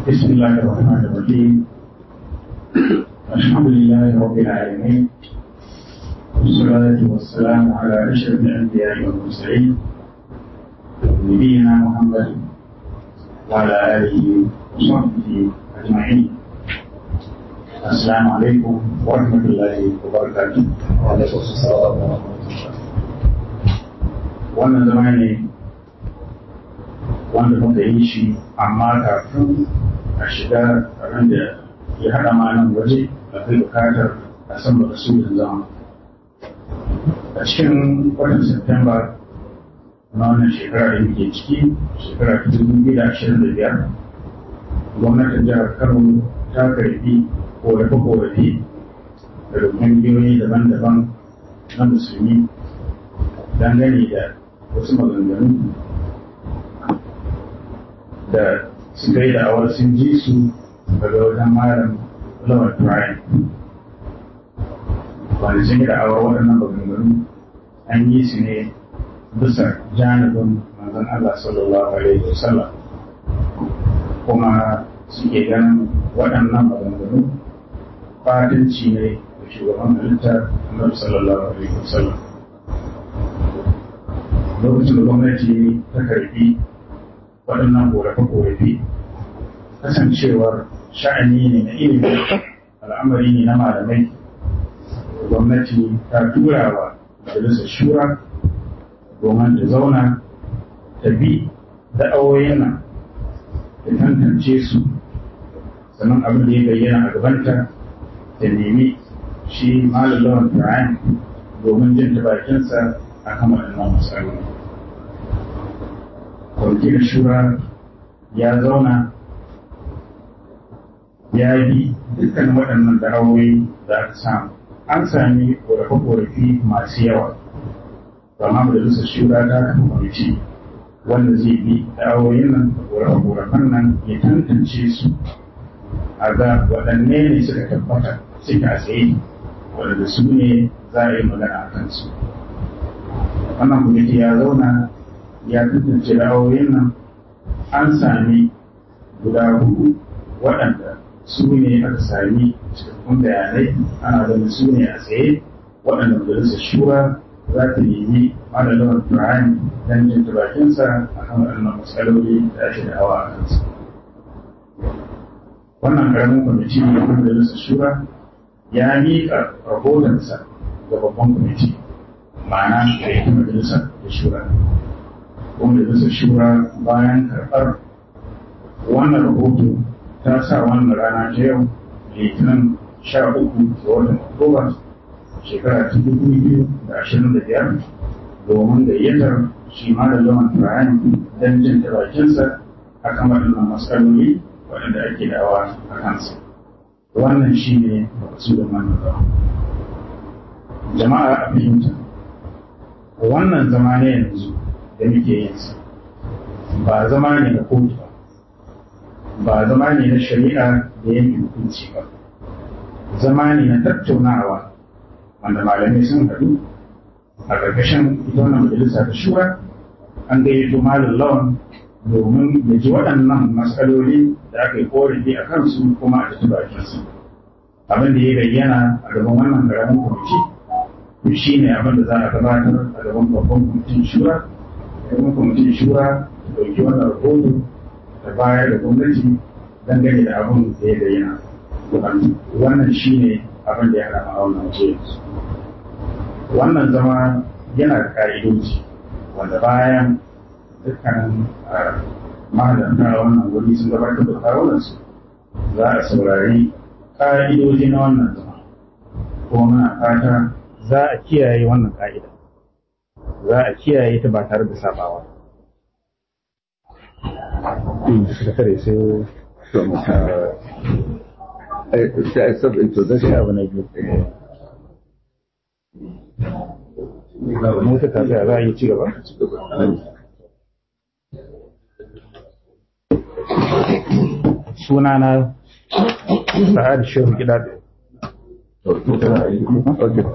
بسم الله الرحمن الرحيم الحمد لله رب العالمين والصلاة والسلام على أشرف الأنبياء والمرسلين نبينا محمد وعلى آله وصحبه أجمعين السلام عليكم ورحمة الله وبركاته وعليكم السلام ورحمة الله wannan zama ne wanda muka yi shi amma kafin a shiga abin da ya haɗa ma nan waje akwai bukatar a san baka su zama a cikin watan Septemba na wannan shekara da muke ciki shekara ta dubu biyu da ashirin da biyar gwamnatin jihar Kano ta karbi korafe-korafe daga ƙungiyoyi daban-daban na musulmi dangane da wasu maganganu da suka yi da'awar sun ji su daga wajen malam lawal Brian. Wanda sun yi da'awar waɗannan maganganu an yi su ne bisa janibin manzon Allah sallallahu alaihi wasallam kuma suke ganin waɗannan maganganu fatanci ne da shugaban halitta Annabi sallallahu alaihi wasallam. lokacin da gwamnati ta karbi waɗannan korafe-korafe kasancewar sha'ani ne na ilimi al'amari ne na malamai gwamnati ta tura wa majalisar shura domin ta zauna ta bi da'awoyin nan ta tantance su sannan abin da ya bayyana a gabanta ta nemi shi malallawan fir'ayin domin jin ta bakinsa a kan waɗannan matsaloli. Kwamitin shura ya zauna ya bi dukkan waɗannan da'awoyi da aka samu. An sami ƙorafe-ƙorafi masu yawa, amma majalisar shura ta kafa kwamiti wanda zai bi da'awoyin nan da ƙorafe-ƙorafen nan ya tantance su a ga waɗanne ne suka tabbata suka tsaye waɗanda su ne za a yi magana a kansu. wannan kwamiti ya zauna ya tantance ra'ayoyin nan an sami guda hudu waɗanda su ne aka sami cikakkun bayanai ana ganin su ne a tsaye waɗanda majalisar shura za ta nemi malamin Ibrahim don jin bakinsa a kan waɗannan matsaloli da ake da hawa a kansu. Wannan ƙaramin kwamiti ne na majalisar shura ya miƙa rahotonsa ga babban kwamiti ma'ana da ya majalisar da shura kuma majalisar shura bayan karɓar wannan rahoto ta sa wannan rana ta yau litinin sha uku ga watan oktoba shekara ta dubu biyu da ashirin da biyar domin gayyatar shi ma da zaman turayen don jin ta bakinsa a kan waɗannan matsaloli waɗanda ake dawa a kansa wannan shi ne makasudin wannan zama jama'a a fahimta wannan zama ne yanzu da muke yin sa ba zama ne na kotu ba ba zama ne na shari'a da yanke hukunci ba zama ne na tattaunawa wanda malamai sun haɗu a ƙarƙashin ita wannan majalisa ta shura an gayyato malam lawan domin ya ji waɗannan matsaloli da aka yi korafi a kansu kuma a tafi bakinsu abin da ya bayyana a gaban wannan ƙaramin kwamiti to shi ne abin da za a gabatar a gaban babban kwamitin shura gaban kwamitin shura ta ɗauki wannan rahoto ta bayar da gwamnati dangane da abin da ya bayyana wannan shi ne abin da ya haɗa a wannan waje wannan zama yana da ƙa'idoji wanda bayan dukkanin mahalarta wannan wuri sun gabatar da kawunansu za a saurari ƙa'idoji na wannan zama kuma muna fata za a kiyaye wannan ƙa'ida za a kiyaye ta ba tare da sabawa sakatare sai sai a sab introduction abu na biyu mota ta tsaya za a yi ci gaba sunana sa'ad shehu gida Okay.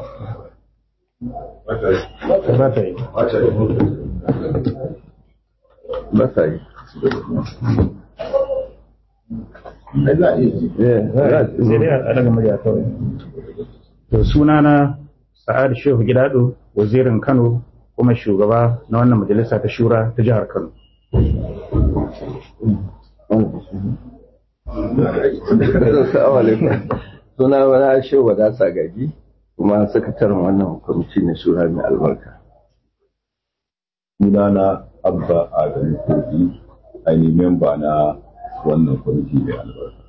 ba ta yi Ba sa yi. Yeah, right. sai dai a daga murya kawai to sunana sa'ad shehu gidado wazirin kano kuma shugaba na wannan majalisa ta shura ta jihar kano Assalamu alaikum. Suna wani shehu wadata gaji kuma sakataren wannan kwamiti na shura mai albarka. sunana abba adamu kogi ainihin memba na wannan kwamiti mai albarka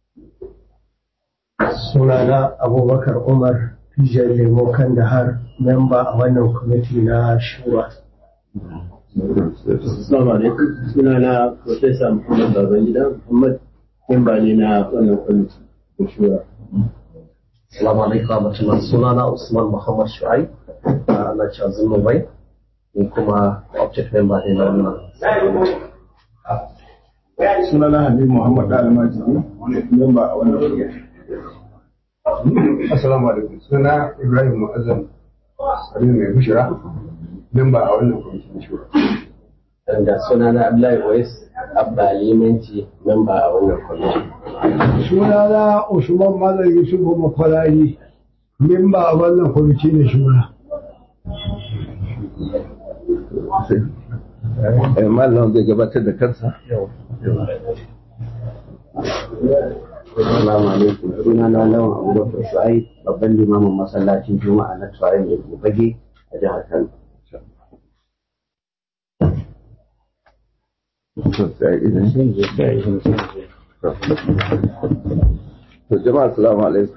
sunana abubakar umar fijar lemo kandahar memba a wannan kwamiti na shura Assalamu alaikum. Sunana Profesa Muhammad Babangida Muhammad, memba ne na wannan kwamiti da shura. Assalamu alaikum warahmatullahi sunana Usman Muhammad Shu'aib a na Chazin Mumbai ni kuma object member ne na wannan sunana Habib Muhammad Dalma Jini, memba a wannan kungiyar. Assalamu alaikum. Suna Ibrahim Mu'azzam Salim Mai Bushira, memba a wannan kwamitin shura. Da sunana Abdullahi Wais Abba Limanci, memba a wannan kwamiti. sunana usman malam yusuf makwalari memba a wannan kwamiti na shura Eh, Malam zai gabatar da kansa. Assalamu alaikum. Sunana Lawan Abubakar Shu'aib, babban limamin masallacin Juma'a na Tuwayen da Bage a jihar Kano. To, sai idan To jama'a assalamu alaikum.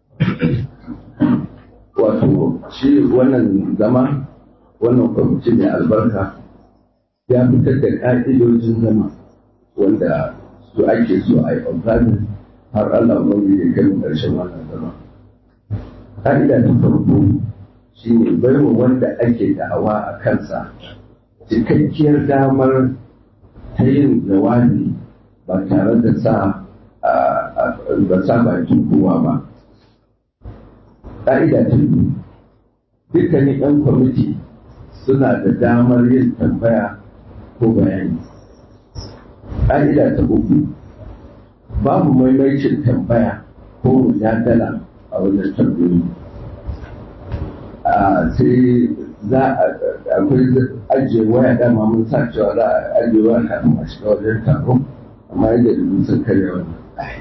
Wato shi wannan zama wannan kwamiti mai albarka ya fitar da ƙa'idojin zama wanda su ake so a yi observing har Allah wani ya kai mu ƙarshen wannan zama. Ƙa'ida ta farko shi ne baiwa wanda ake da'awa a kansa cikakkiyar damar ta yin jawabi ba tare da sa ba sa bakin kowa ba. Ƙa'ida ta biyu, dukkanin 'yan kwamiti suna da damar yin tambaya ko bayani. Ƙa'ida ta uku, babu maimaicin tambaya ko mujadala a wajen tambayoyi. sai za a akwai ajiye waya dama mun sa cewa za a ajiye waya kafin a shiga wajen taro amma yadda da sun karya wannan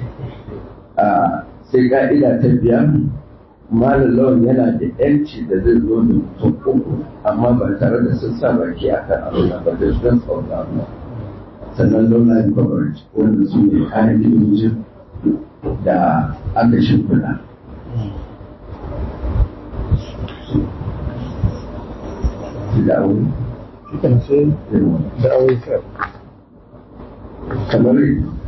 sai ka'ida ta biyar malam lawan yana da yanci da zai zo da mutum uku amma ba tare da sun sa baki a kan abin ba da sun tsauta ba sannan zauna yin coverage wanda su ne ƙa'idojin da aka shimfiɗa da aure Shikan sai da aure sai kamar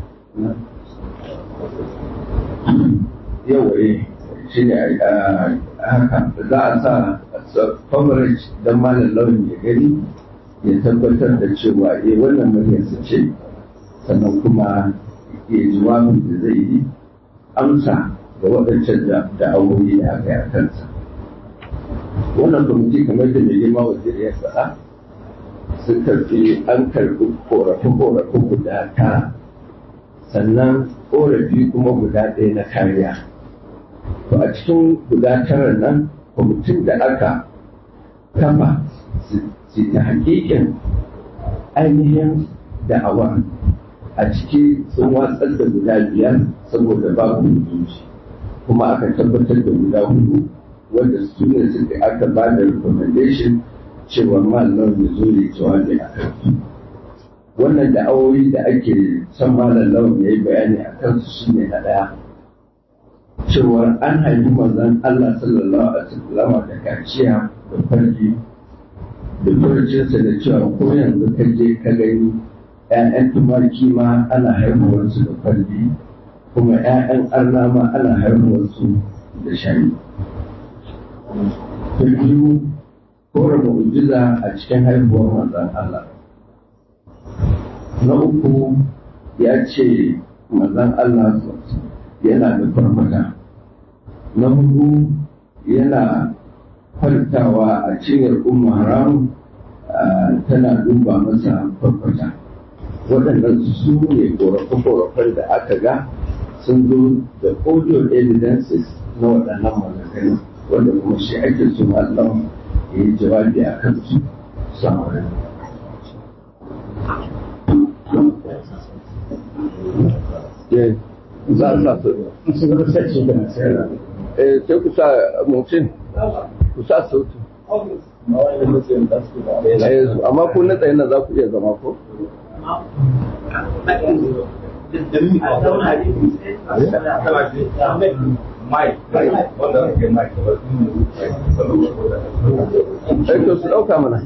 yawaye shi ne haka za a sa coverage don malam launin ya gani ya tabbatar da cewa eh wannan muryarsa ce sannan kuma ya jawabin da zai yi amsa ga waɗancan da aure da aka yi a kansa wannan kwamiti kamar da mai girma wajen ya faɗa sun karfi an karɓi korafe-korafe guda tara sannan korafi kuma guda ɗaya na kariya to a cikin guda tara nan kwamitin da aka kafa su ta hakikin ainihin da'awa a ciki sun watsar da guda biyar saboda babu hukunci kuma aka tabbatar da guda hudu wanda su ne suka aka ba da recommendation cewa malam ya zo ya jawabi a kansu wannan da'awoyi da ake son malam lawan ya yi bayani a kansu shi ne na ɗaya cewa an haifi manzon Allah sallallahu alaihi wasallam da kaciya da farji da farjinsa da cewa ko yanzu ka je ka gani ‘ya'yan tumaki ma ana haihuwarsu da farji kuma ‘ya'yan arna ma ana haihuwarsu da shani. Ta biyu kora mu'jiza a cikin haihuwar manzon Allah. Na uku ya ce manzon Allah yana da farfata. Na hudu yana kwantawa a cinyar umma haram tana duba masa farfata. waɗannan su ne ƙorafe-ƙorafen da aka ga sun zo da audio evidences na waɗannan maganganu wanda kuma shi ake so Allah ya yi jawabi a kan su sama za a sa su sun ga sace da nasara eh sai ku sa mutum ku sa sautu Eh, amma ku na tsaye na za ku iya zama ko eh to su ɗauka mana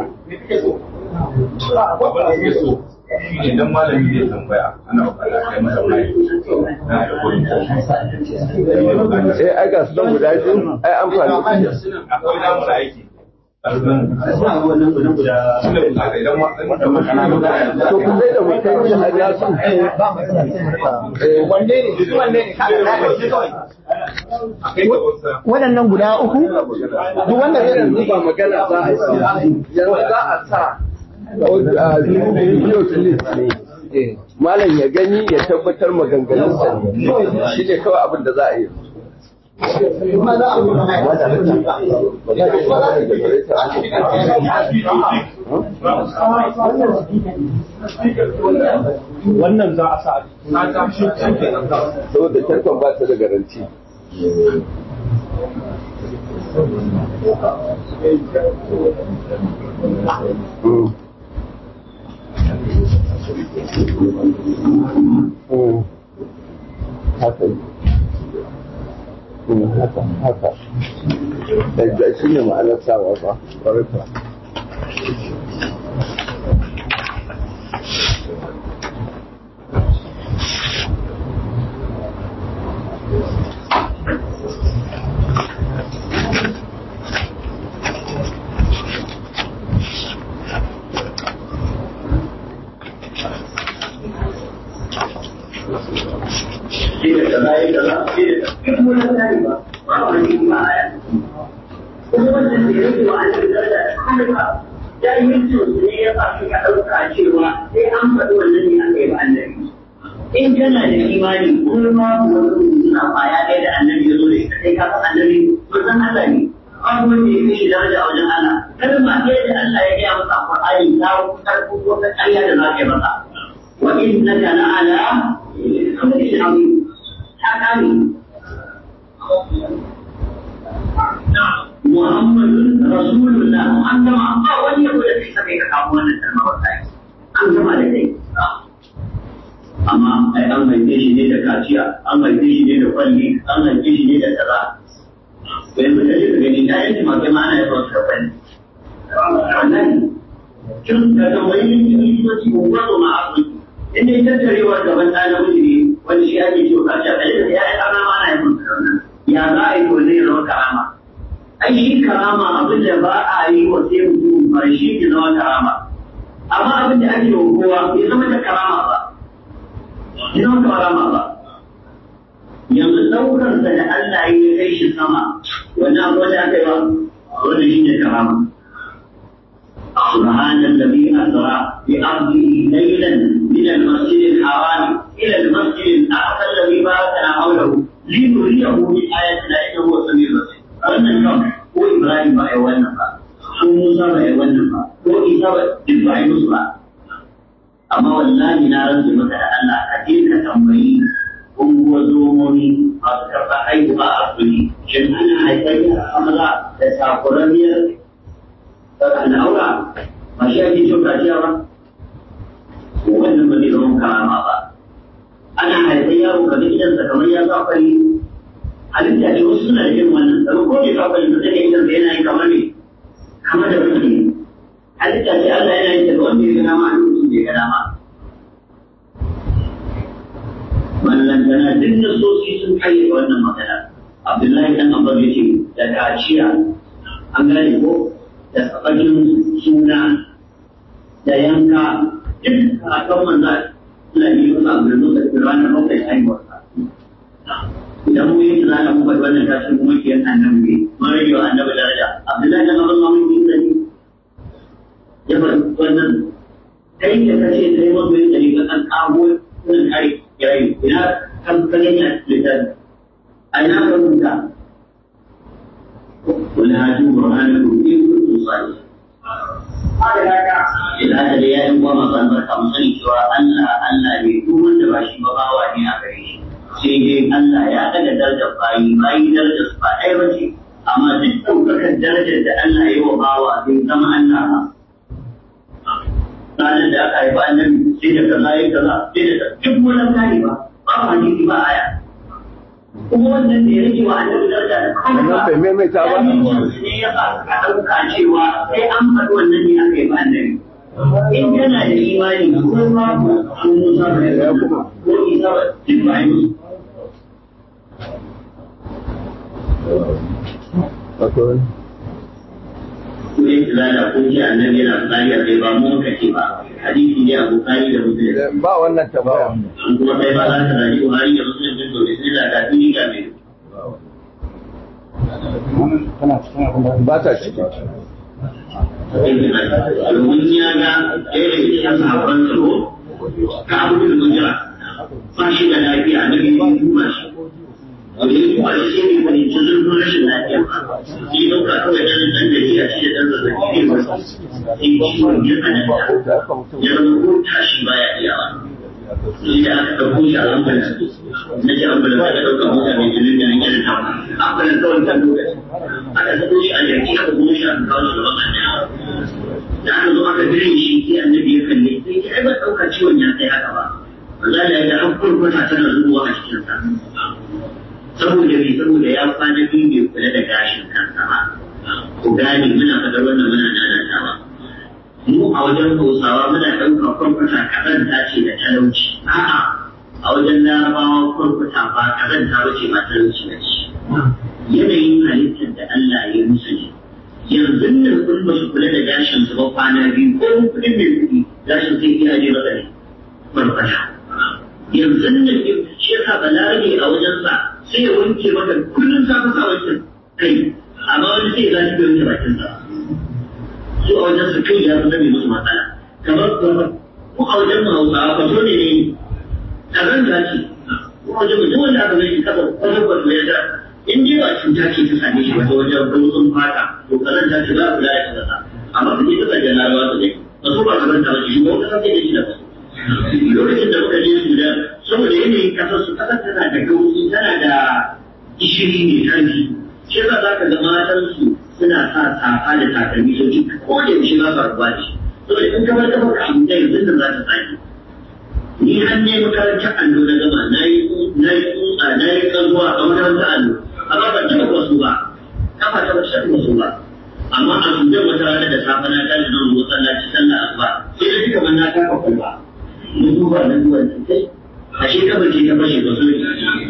idan malami zai tambaya ana bukata kai masa mai na da kudi eh ai ga su don guda biyu ai amfani akwai namu da aiki to ku zai da mutum shi a nasu wanne ne wanne ne waɗannan guda uku duk wanda zai yanzu ba magana za a yi yanzu za a sa video clip ne malam ya gani ya tabbatar maganganunsa ne shi ne kawai abin da za a yi wannan za a sa saboda tarkon ba ta da garanti Mm. Mm. haka yi. Mm, haka haka da shi ne ma'anar sawa ba ƙwararra ya yi mutum ne ya ba ka ɗauka cewa sai an faɗi wannan ne aka yi ba annabi. In kana da imani kuma ma wani suna kwaya ɗaya da annabi ya zo da ita sai ka san annabi manzon Allah ne. Babu wanda ya fi shi daraja a wajen Allah. Kalma ɗaya da Allah ya gaya masa a Qur'ani ta karɓo wata ƙarya da za ka yi masa. Wa innaka la'ala khuluqin azim. Ta kare. Muhammadun Rasulullah an gama ba wani yabo da kai sabai ka kawo wannan kalma wallahi an gama da kai amma ai an haife shi ne da kaciya an haife shi ne da kwalli an haife shi ne da kaza to yanzu kaje ka gani da yanki ma kai ma ana yaba su da kwalli wannan kin da da wani likitoci ko gwazo ma asibiti inda ita tarewar gaban ɗa namiji ne wani shi ake ciwo kaciya kaje ka ya ɗana ma ana yaba su da wannan ya za a yi to zai zama karama ai shi karama abin da ba a yi wa sai mutum ba shi ke zama karama amma abin da ake wa kowa bai zama da karama ba bai zama karama ba yanzu ɗaukar da da Allah ya kai shi sama wannan abu da aka yi ba wanda shi ne karama سبحان الذي أسرى بأرضه ليلا من المسجد الحرام إلى المسجد الأقصى الذي باركنا حوله لنريه من آياتنا إنه هو السميع البصير wannan kan ko Ibrahim ba a yi wannan ba ko Musa ba a yi wannan ba ko Isa ba duk ba a yi musu ba amma wallahi na rantsa maka da Allah ka je ka tambayi unguwar zomomi masu karɓa haihuwa a asibiti shin ana haifar yara maza da sakuranniyar al'aura ba shi ake cin kaciya ba wannan ba zai zama karama ba ana haifar yaro ka ga gidansa kamar ya sa fari halitta ce wasu suna da irin wannan daga ko bai kafa yin zai yin da yana yin kamar ne kamar da wani halitta ce Allah yana yin daga wanda ya ga dama a lokacin da ya ga dama wannan tana duk nasosi sun kayyade wannan magana Abdullahi dan Abbas ya ce da kaciya an gane ko da tsabakin suna da yanka duk a kan manzan Allah ne ya masa abin da ranar bakwai haihuwarsa idan mu yi tunanin mu faɗi wannan tashin kuma ke yan annabi ne mun rage wa annabi daraja abdullahi da mazan mamun yi sani ya faɗi wannan kai da kace kai mazu da kan ka gani a littafi a ina ka rubuta wani hajji burhanakum in kuntum sadiqin Ila da ya yi goma ban barka mu sani cewa Allah Allah ne duk wanda ba shi ba bawa ne a gare shi. Sai dai Allah ya daga darajar bayi bayi darajar su ba ɗaya ba ce. Amma duk ɗaukakar darajar da Allah ya yi wa bawa zai zama Allah ba. Ranar da aka haifa annabi sai da kaza ya kaza sai da duk wani kare ba ba hadisi ba aya. kuma wannan da ya rage wa annabi daraja da Wannan bai maimaita ba. ne ya sa a ɗauka cewa sai an faɗi wannan ne aka yi ba annabi in kana da imani ko ba ko musa ba ya kuma ko isa ba duk ba yi ko yin tilala ko ji annabi yana tsari a kai ba mu muka ce ba hadisi ne a bukari da muslim Ba wannan tambaya. an kuma kai ba za ka zaji buhari da muslim din to bismillah ga duni ga mai tana cikin abin da Ba ta ciki. domin ya ga ɗaya daga cikin sahabban tsaro ka abu da mujira ba shi da lafiya na biyu ya duba shi wanda ya duba shi sai mai fahimci zurfin rashin lafiya shi ɗauka kawai ɗan ɗan da shi a shi da ɗan zazzaɓi ne ba sai ciwon ya tsananta ya zama ko tashi baya iyawa sai da aka ɗauko shi a ambulan na ce ambulan aka ɗauka mota mai jinin da nan yana tawa ambulan kawai ta lokaci aka sako shi a jaki aka kuma shi aka kawo shi gaban annabi da aka zo aka gire shi sai annabi ya kalle sai ya ai ba ɗauka ciwon ya kai haka ba Allah ya ga an kurkuta tana zuwa a cikin sa saboda me saboda ya kwana biyu bai kula da gashin kansa ba ku gane muna fadar wannan muna nanatawa mu a wajen hausawa muna ɗauka kurkuta kazanta ce da talauci a'a a wajen larabawa kurkuta ba kazanta ba ce ba talauci ba ce yanayin halittar da Allah ya musu ne yanzu nan kun ba su kula da gashin su ba kwana biyu ko kuɗin mai kuɗi gashin sai iya je masa ne farfasha yanzu nan shi yasa balarabe a wajensa sai ya wanke maka kullum sa ka wanke kai amma wani sai ya zaci bai wanke bakin sa su a wajensa kai ya zama mai musu matsala kamar kuma ko a wajen mu hausawa ka zo ne ne kazanta ce ko a wajen mu duk wanda aka zai shi kafa wajen kwato ya ga in dai ba cuta ce ta same shi wata wajen rutsun fata to kazanta ce za a kula da kazanta amma ka je ka sanya larabawa su dai ba su ba kazanta ba ce shi ba wata kasa da shi da ba lokacin da muka je Sudan saboda yanayin kasar su kasar tana da gauri tana da gishiri mai karfi shi yasa za ka ga matan su suna sa safa da takalmi sau ci ko da yaushe za su rabuwa da shi saboda in kamar ta baka abu da yanzu da za ta sake ni an ne makarantar allo na gama na yi na yi tsutsa na yi tsaruwa a makarantar allo amma ban taɓa wasu ba kafa ta ba ta wasu ba amma a Sudan wata rana da safe na tashi zan zo sallaci sallah asuba sai da duka man na kafa kwalba na duba na duba kai a shi kafa ce ta fashe ba so da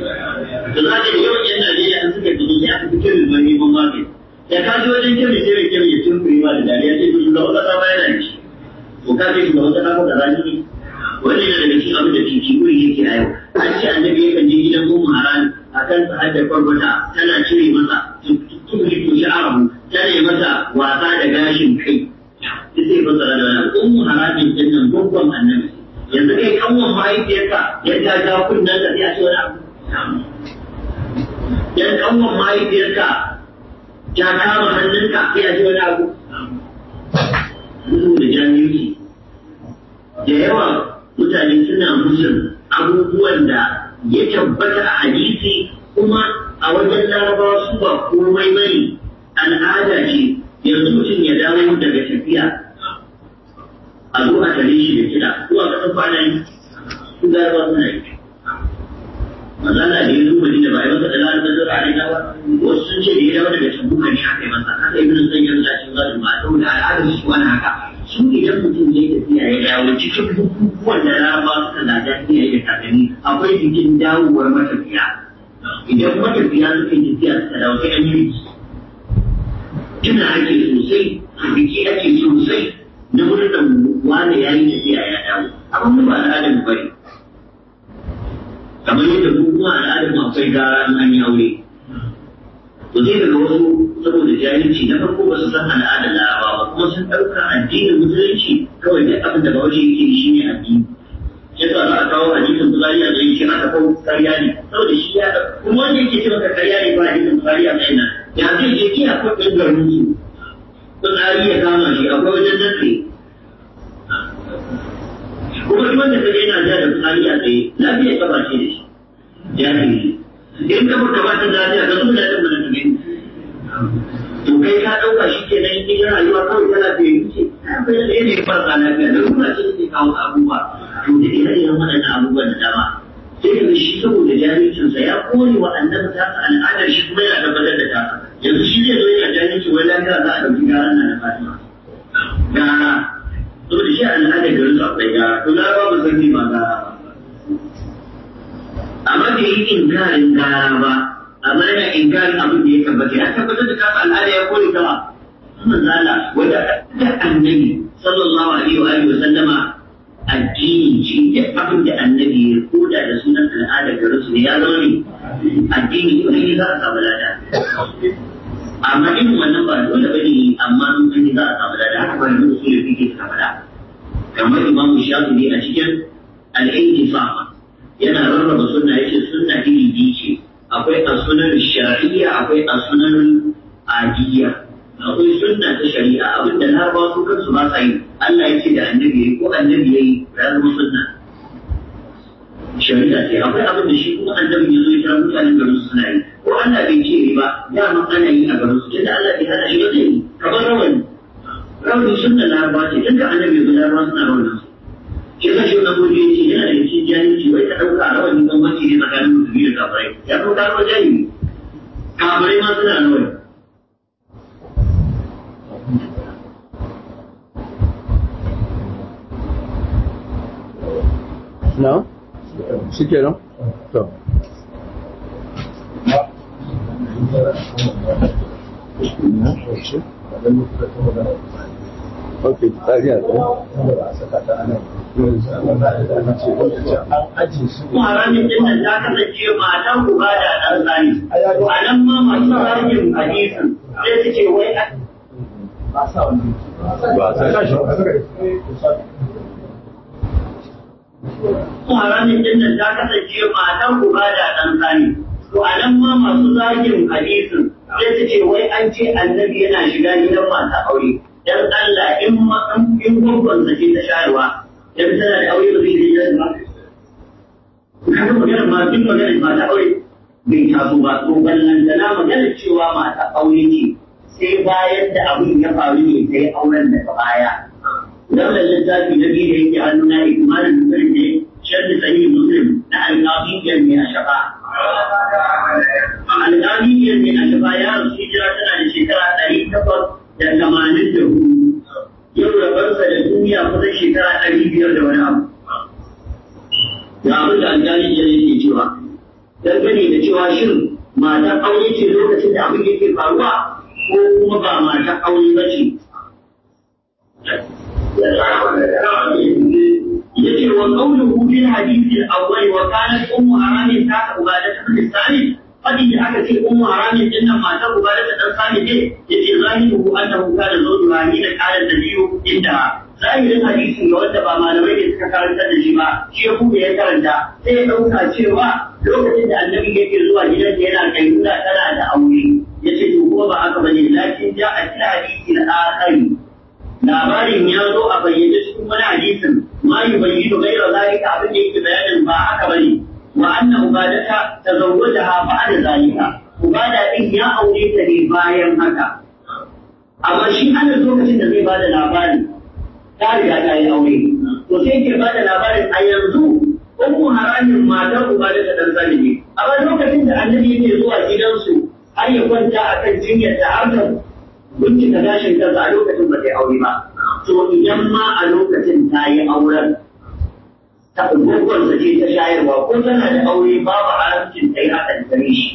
za ka yawan yan Najeriya an suka fito sai aka fi kirin ban neman magani da ka ji wajen kirin sai mai kirin ya cin kuri ma da dariya sai su ga wata sama yana ci to ka ce shugaban kasa ko da rani ne wani yana daga cikin abin da titi kuri yake a yau an ce annabi yakan je gidan ummu haram akan sa hadda kwarkwata tana cire masa tukuri to sha'arahu tana yi masa wasa da gashin kai sai sai fasara da wani ummu haramin din nan babban annabi yanzu kai kanwan mahaifiyarka ya ja ja kunnen ka sai a ce wani abu yan kanwan mahaifiyarka ta kama hannunka sai a ce wani abu da jami'i da yawa mutane suna musun abubuwan da ya tabbata a hadisi kuma a wajen larabawa su ba komai bane al'ada ce yanzu mutum ya dawo daga tafiya a zo a tare shi da kiɗa ko a ƙasar kwana yi su larabawa suna yi mazala da ya zo madina ba ya masa da larabawa zura a rina ba wasu sun ce da ya dawo daga tabuka ne aka yi masa haka ibn sayyid Allah shi zai ma saboda al'adar su wani haka su idan mutum ya tafiya ya dawo cikin bukukuwan da larabawa suka gada iya yi da kakanni akwai bikin dawowar matafiya idan matafiya suka yi tafiya suka dawo sai an yi tuna ake sosai biki ake sosai na murnar wane ya yi tafiya ya dawo abin ba al'adar mu bane kamar yadda mu kuma al'adar mu akwai gara in an yi aure to sai daga wasu saboda jahilci na farko ba su san al'adar laraba ba kuma sun ɗauka addinin musulunci kawai duk abin da bawaje yake shi ne addini ya sa za a kawo hadisin bukari a tsaye shi aka kawo karya ne saboda shi ya kuma wanda yake cewa karya ne ba hadisin bukari a tsaye nan ya zai je iya kwaɗin garin su fitsari ya kama shi akwai wajen nasi kuma duk wanda kaje yana ja da fitsari a tsaye lafiya ta bace da shi jahili in ka furta ba ta lafiya ka zuba da mana tumin to kai ka ɗauka shi ke nan in rayuwa kawai tana da yi ce kai da ne farka lafiya da ruwa ce take kawo abubuwa to da ire iren waɗannan abubuwan da dama sai ka shi saboda jahilcinsa ya kore wa annabi ta al'adar shi kuma yana tabbatar da ta yanzu shi zai zo yana jahilci wai lafiya za a ɗauki garan nan da fatima gara saboda shi al'adar garin su akwai gara to gara ba san ma gara ba amma bai yi inkarin gara ba amma yana inkarin abin da ya tabbata ya tabbatar da kasa al'ada ya kore ta ba manzala wanda da annabi sallallahu alaihi wa alihi wa sallama addini ce duk abin da annabi ya koda da sunan al'adar garin su ne ya zama ne addini ko ne za a samu lada amma irin wannan ba dole ba ne amma sun san za a samu lada haka ba da su da fike suka faɗa kamar imamu shafi'i a cikin al-intifa yana rarraba sunna yace sunna iri biyu ce akwai as-sunan shar'iyya akwai as-sunan adiyya akwai sunna ta shari'a abinda larabawa su kansu ba sa yi Allah ya ce da annabi yayi ko annabi yayi ya zama sunna shari'a ce akwai abin da shi kuma annabi ya zo ya tara mutanen garin su suna yi ko Allah bai ce ba dama ana yi a garin su tunda Allah bai hana shi ba zai yi kamar rawani rawani sunna larabawa ce tunda annabi ya zo larabawa suna rawanin su shi ka shi na gobe ce yana da cikin jahilci wai ka ɗauka rawani bambanci ne tsakanin musulmi da kafirai ya zo ka zama jahili kafirai ma suna rawani na shi ke nan? to ok tsari a Haramin din nan ta kasance matan uba da ɗan tsani. A nan ma masu ragin hadisin sai su ce wai a ba sa haramin din nan ta kasance matan uba da ɗan tsani. To a nan ma masu zagin hadisin sai su ce wai an ce annabi yana shiga gidan mata aure. Dan Allah in ma in gwagwansa ce ta shayarwa dan tana da aure ba zai je gidan ba. Kaga maganar ma duk maganar mata aure bai taso ba to ballantana maganar cewa mata aure ce sai bayan da abin ya faru ne sai auren daga baya. Wannan littafi na biyu da yake hannuna ikimanin musulun ne sharri sahih muslim na alƙafiyyar mai a shafa. Alƙafiyyar mai a shafa ya rasu hijira tana da shekara ɗari takwas da tamanin da hudu. Yau rabarsa da duniya kusan shekara ɗari biyar da wani abu. Ga abin da alƙafiyyar yake cewa. Dangane da cewa shin matar aure ce lokacin da abin yake faruwa ko kuma ba matar aure ba ce. yace wa qawluhu fil hadith al-awwal wa kanat ummu haramin ta ubadat bin salih fadi da aka ce ummu haramin din nan matar ubadat dan salih ne yace zahiru annahu kana zawjuha hina qala an-nabiyyu inda zahirin hadisin ga wanda ba malamai ne suka karanta da shi ba shi ya kuma ya karanta sai ya dauka cewa lokacin da annabi yake zuwa gidan da yana kayyuda tana da aure yace to kuma ba haka bane lakin ja a cikin hadisi al-akhari labarin ya zo a bayyane cikin wani hadisin ma yi bayyano gaira zalika abin da yake bayanin ba haka bane wa anna ubadata tazawwajaha ba'da zalika ubada din ya aure ta ne bayan haka amma shi ana lokacin da zai bada labari ta riga ta yi aure to sai ke bada labarin a yanzu ummu haramin matar ubadata dan sani ne amma lokacin da annabi yake zuwa gidansu har ya kwanta akan jinyar da har da bincika gashin kansa a lokacin ba ta yi aure ba. To idan ma a lokacin ta yi auren ta ungurgwarsa ce ta shayarwa ko tana da aure babu haramcin ta yi hakan gare shi.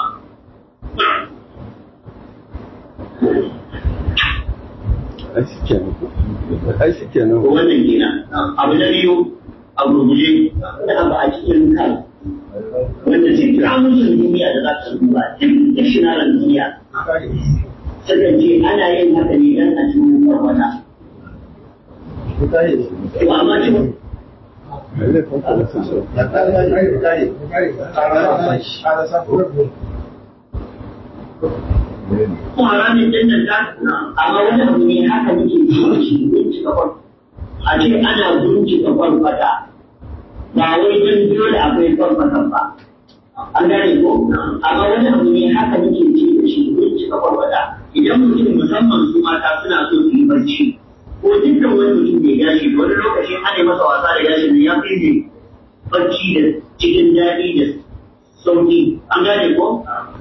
ai shi kenan Wannan kenan. Abu na biyu a gurguje da ba a cikin kan wanda ce kamusin duniya da za ta duba duk da shinaran duniya sukan ce ana yin haka ne don a cikin farfata. To amma ce kuma ramin din nan ta amma wani abu ne haka muke cikin shi bincika kwan a ce ana bincika kwarkwata ba wai don dole akwai kwarkwatan ba an gane ko amma wani abu ne haka muke ci da shi bincika kwarkwata idan mutum musamman su mata suna so su yi barci ko dukkan wani mutum mai gashi wani lokacin ana masa wasa da gashin nan ya fi ne barci da cikin daɗi da sauki an gane ko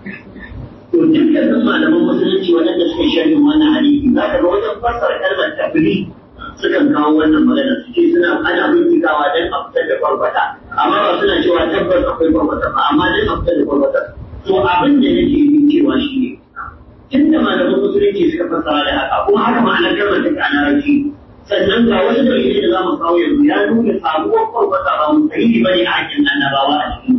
to dukkanin malaman musulunci waɗanda suka sharhin wannan hadisi za ka ga wajen fassara kalmar tafri sukan kawo wannan magana su ce suna ana bincikawa don a fitar da farfata amma ba suna cewa tabbas akwai farfata ba amma don a fitar da farfata to abin da nake yi cewa shi ne tun da malaman musulunci suka fassara da haka kuma haka ma'anar kalmar take a larabci sannan ga wasu dalilai da za mu kawo yanzu ya nuna sabuwar farfata ba mu sahihi bane a hakkin annabawa a cikin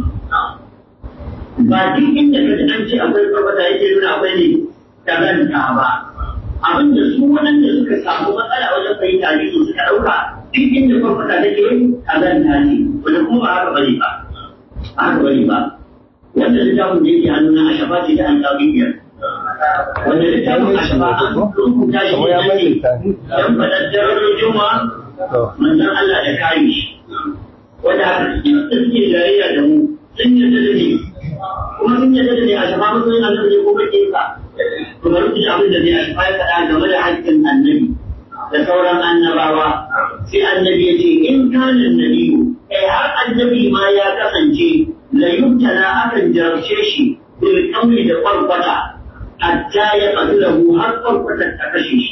ba duk inda ka ji an ce akwai farfata yake nuna akwai ne kazanta ba abin da su waɗanda suka samu matsala wajen fahimta ne su suka ɗauka duk inda farfata take kazanta ne wanda kuma ba haka bane ba ba haka bane ba wanda littafin da yake hannuna a shafa ce ta alƙawiyya wanda littafin a shafa an rubuta shi ne dan faɗar daren juma'a manzon Allah da kare shi wanda haka suke jayayya da mu sun yarda da ni kuma sun yarda da ni a shafa mutum yana da ko kake ka kuma rubuta abin da zai a shafa ya faɗa game da haƙƙin annabi da sauran annabawa sai annabi ya ce in kana nabiyu kai har annabi ma ya kasance la yubtala akan jarabce shi bil qawli da farfata hatta ya qatlahu har farfata ta kashe shi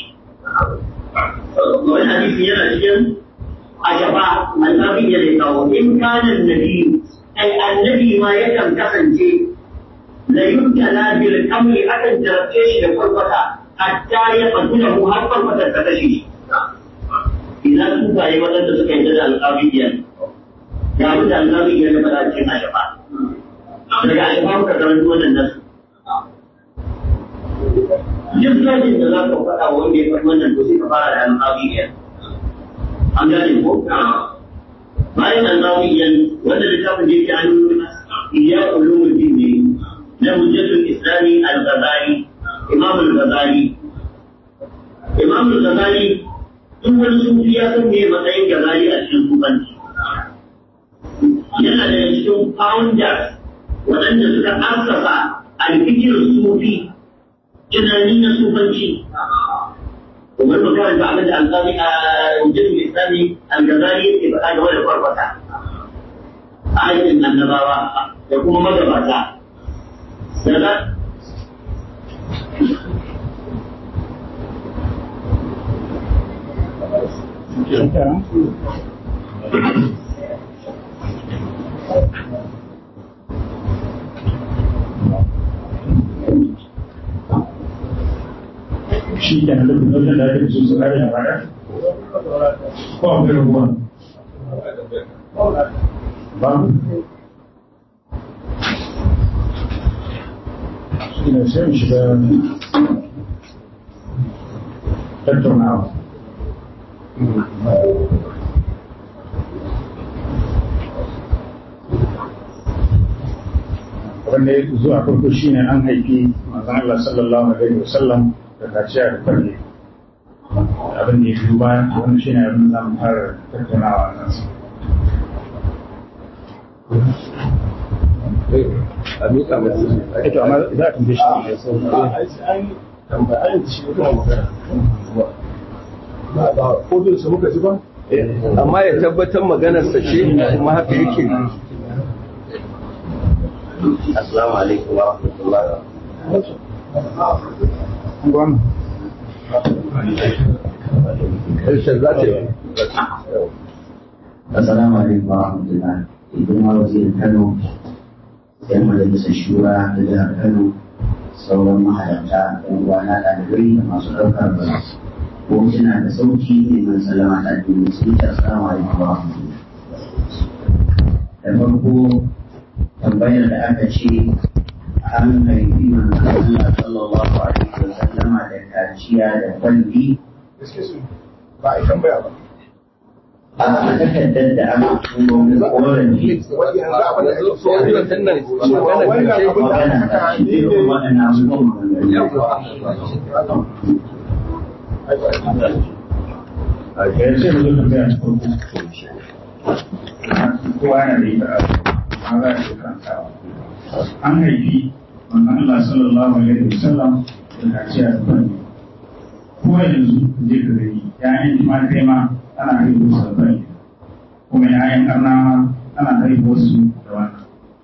wani hadisi yana cikin ashaba annabi ya da kawo in kana nabiyu kai annabi ma yakan kasance la yubtala bil qawli akan jarabce shi da farfata hatta ya qatlahu har farfata ta kashe shi idan sufaye waɗanda suka yi da alƙawiyya ga abin da alƙawiyya ya faɗa cikin ashafa daga ashafa muka karanta wannan nasu duk zafin da za ka faɗa wa wanda ya faɗi wannan to sai ka fara da alƙawiyya an gane ko bayan alƙawiyya wanda littafin da yake an iya ulumul din ne na hujjatul islami al-ghazali imam al-ghazali imam al-ghazali duk wani sufi ya san me matsayin gazali a cikin sufanci yana da cikin founders waɗanda suka asasa alfikir sufi tunani na sufanci kamar mu karanta abin da alƙali a jirgin islami al-gazali yake faɗa game da farfata a aikin annabawa da kuma magabata daga shi ke nan duk wajen da ake so su kare da baya ko akwai rabuwa ba shi ne sai mu shiga tattaunawa wanda ya zuwa farko shine an haifi manzon Allah sallallahu alaihi wasallam da kaciya da farke abin da ya biyu bayan wannan shine abin da zamu fara tattaunawa a kansa a miƙa masu ito amma za a tambaye shi ne sau amma ya tabbatar maganarsa ce kuma haka yake Assalamu alaikum wa rahmatullahi wa gwamna ƙarshen za ta yi Assalamu alaikum wa rahmatullah. Idan ma wazirin Kano, yan majalisar shura da jihar Kano, sauran mahalarta, yan uwana ɗalibai da masu ɗaukar ba. Ko suna da sauki ne man salama ta addini sun ce assalamu alaikum wa rahmatullah. Da farko tambayar da aka ce an haifi manzon Allah sallallahu alaihi wa sallama da kaciya da kwalli ba a tambaya ba a takardar da aka turo korafi magana ta shi irin waɗannan abubuwan a ƙarshe da zuwa bayan farko kowa yana da ita a za a ce kantawa an haifi wannan Allah sallallahu alaihi wasallam da kaciya da fanni ko yanzu je ka gani ya'yan ma kai ma ana haihuwa su da fanni kuma ya'yan ƙarna ma ana haihuwa su da wannan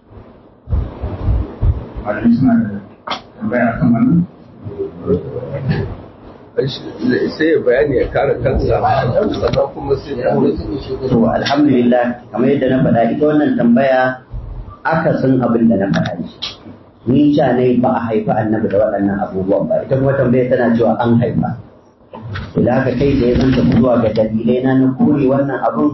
malamai suna da tambaya kan wannan sai ya bayani ya kare kansa sannan kuma sai ya to alhamdulillah kamar yadda na faɗa ita wannan tambaya akasin abin da na faɗa ne ni ca ne ba a haifi annabi da waɗannan abubuwan ba ita kuma tambaya tana cewa an haifa idan haka kai da ya zanta zuwa ga dalilai na na kore wannan abun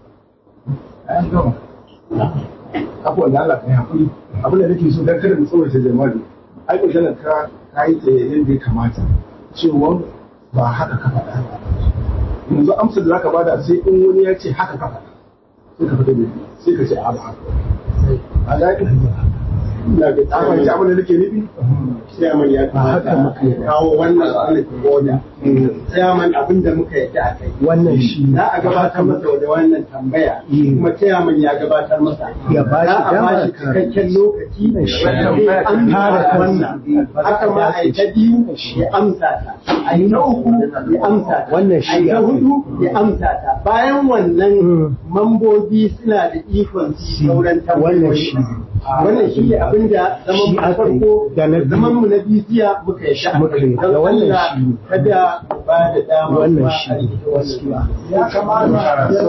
abubuwan da Allah ka yi hakuri abin da nake so dan kada mu tsawaita jama'a ai ko kana ka kai ta yadda ya kamata cewa ba haka ka faɗa ba yanzu amsar da zaka bada sai in wani ya ce haka ka faɗa sai ka fita da sai ka ce a ba haka a ga ina ga tsaman ji abin da nake nufi sai aman ya kamata kawo wannan alif boda sai aman abin da muka yadda a kai wannan shi za a gabatar masa da wannan tambaya kuma chairman ya gabatar masa Ya ba shi za a dama ba ya shi cikakken lokaci Shi. sai an Kare fara kansa. wannan haka ma a yi ta biyu ya amsa ta a yi na uku ya amsa ta Wannan a shi yi na ya fi. hudu ya amsa ta bayan wannan mambobi suna da ikon su sauran wannan tambayoyi shi wannan shi ne abin da zaman mu na aka yi. farko Da na biyu. zaman mu na biziya muka yi sha'a Muka yi. Da don wannan Allah shi ne. kada mu ba da dama Wannan kuma shi a ne. yi wannan Ya kamata ya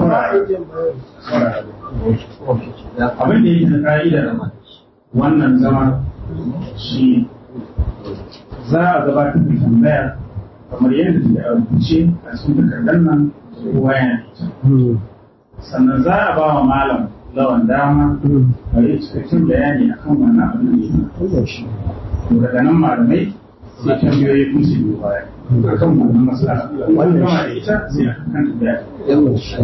abin da yake da ka'idar wannan zama shi za a gabatar da tambaya kamar yadda ta a rubuce a cikin takardar nan kowa yana da ita sannan za a ba wa malam lawan dama a yi cikakken bayani akan wannan abin da yake wannan shi to daga nan malamai sai tambayoyi kun su biyo baya akan wannan matsala wannan gama da ita sai a kan tambaya wannan shi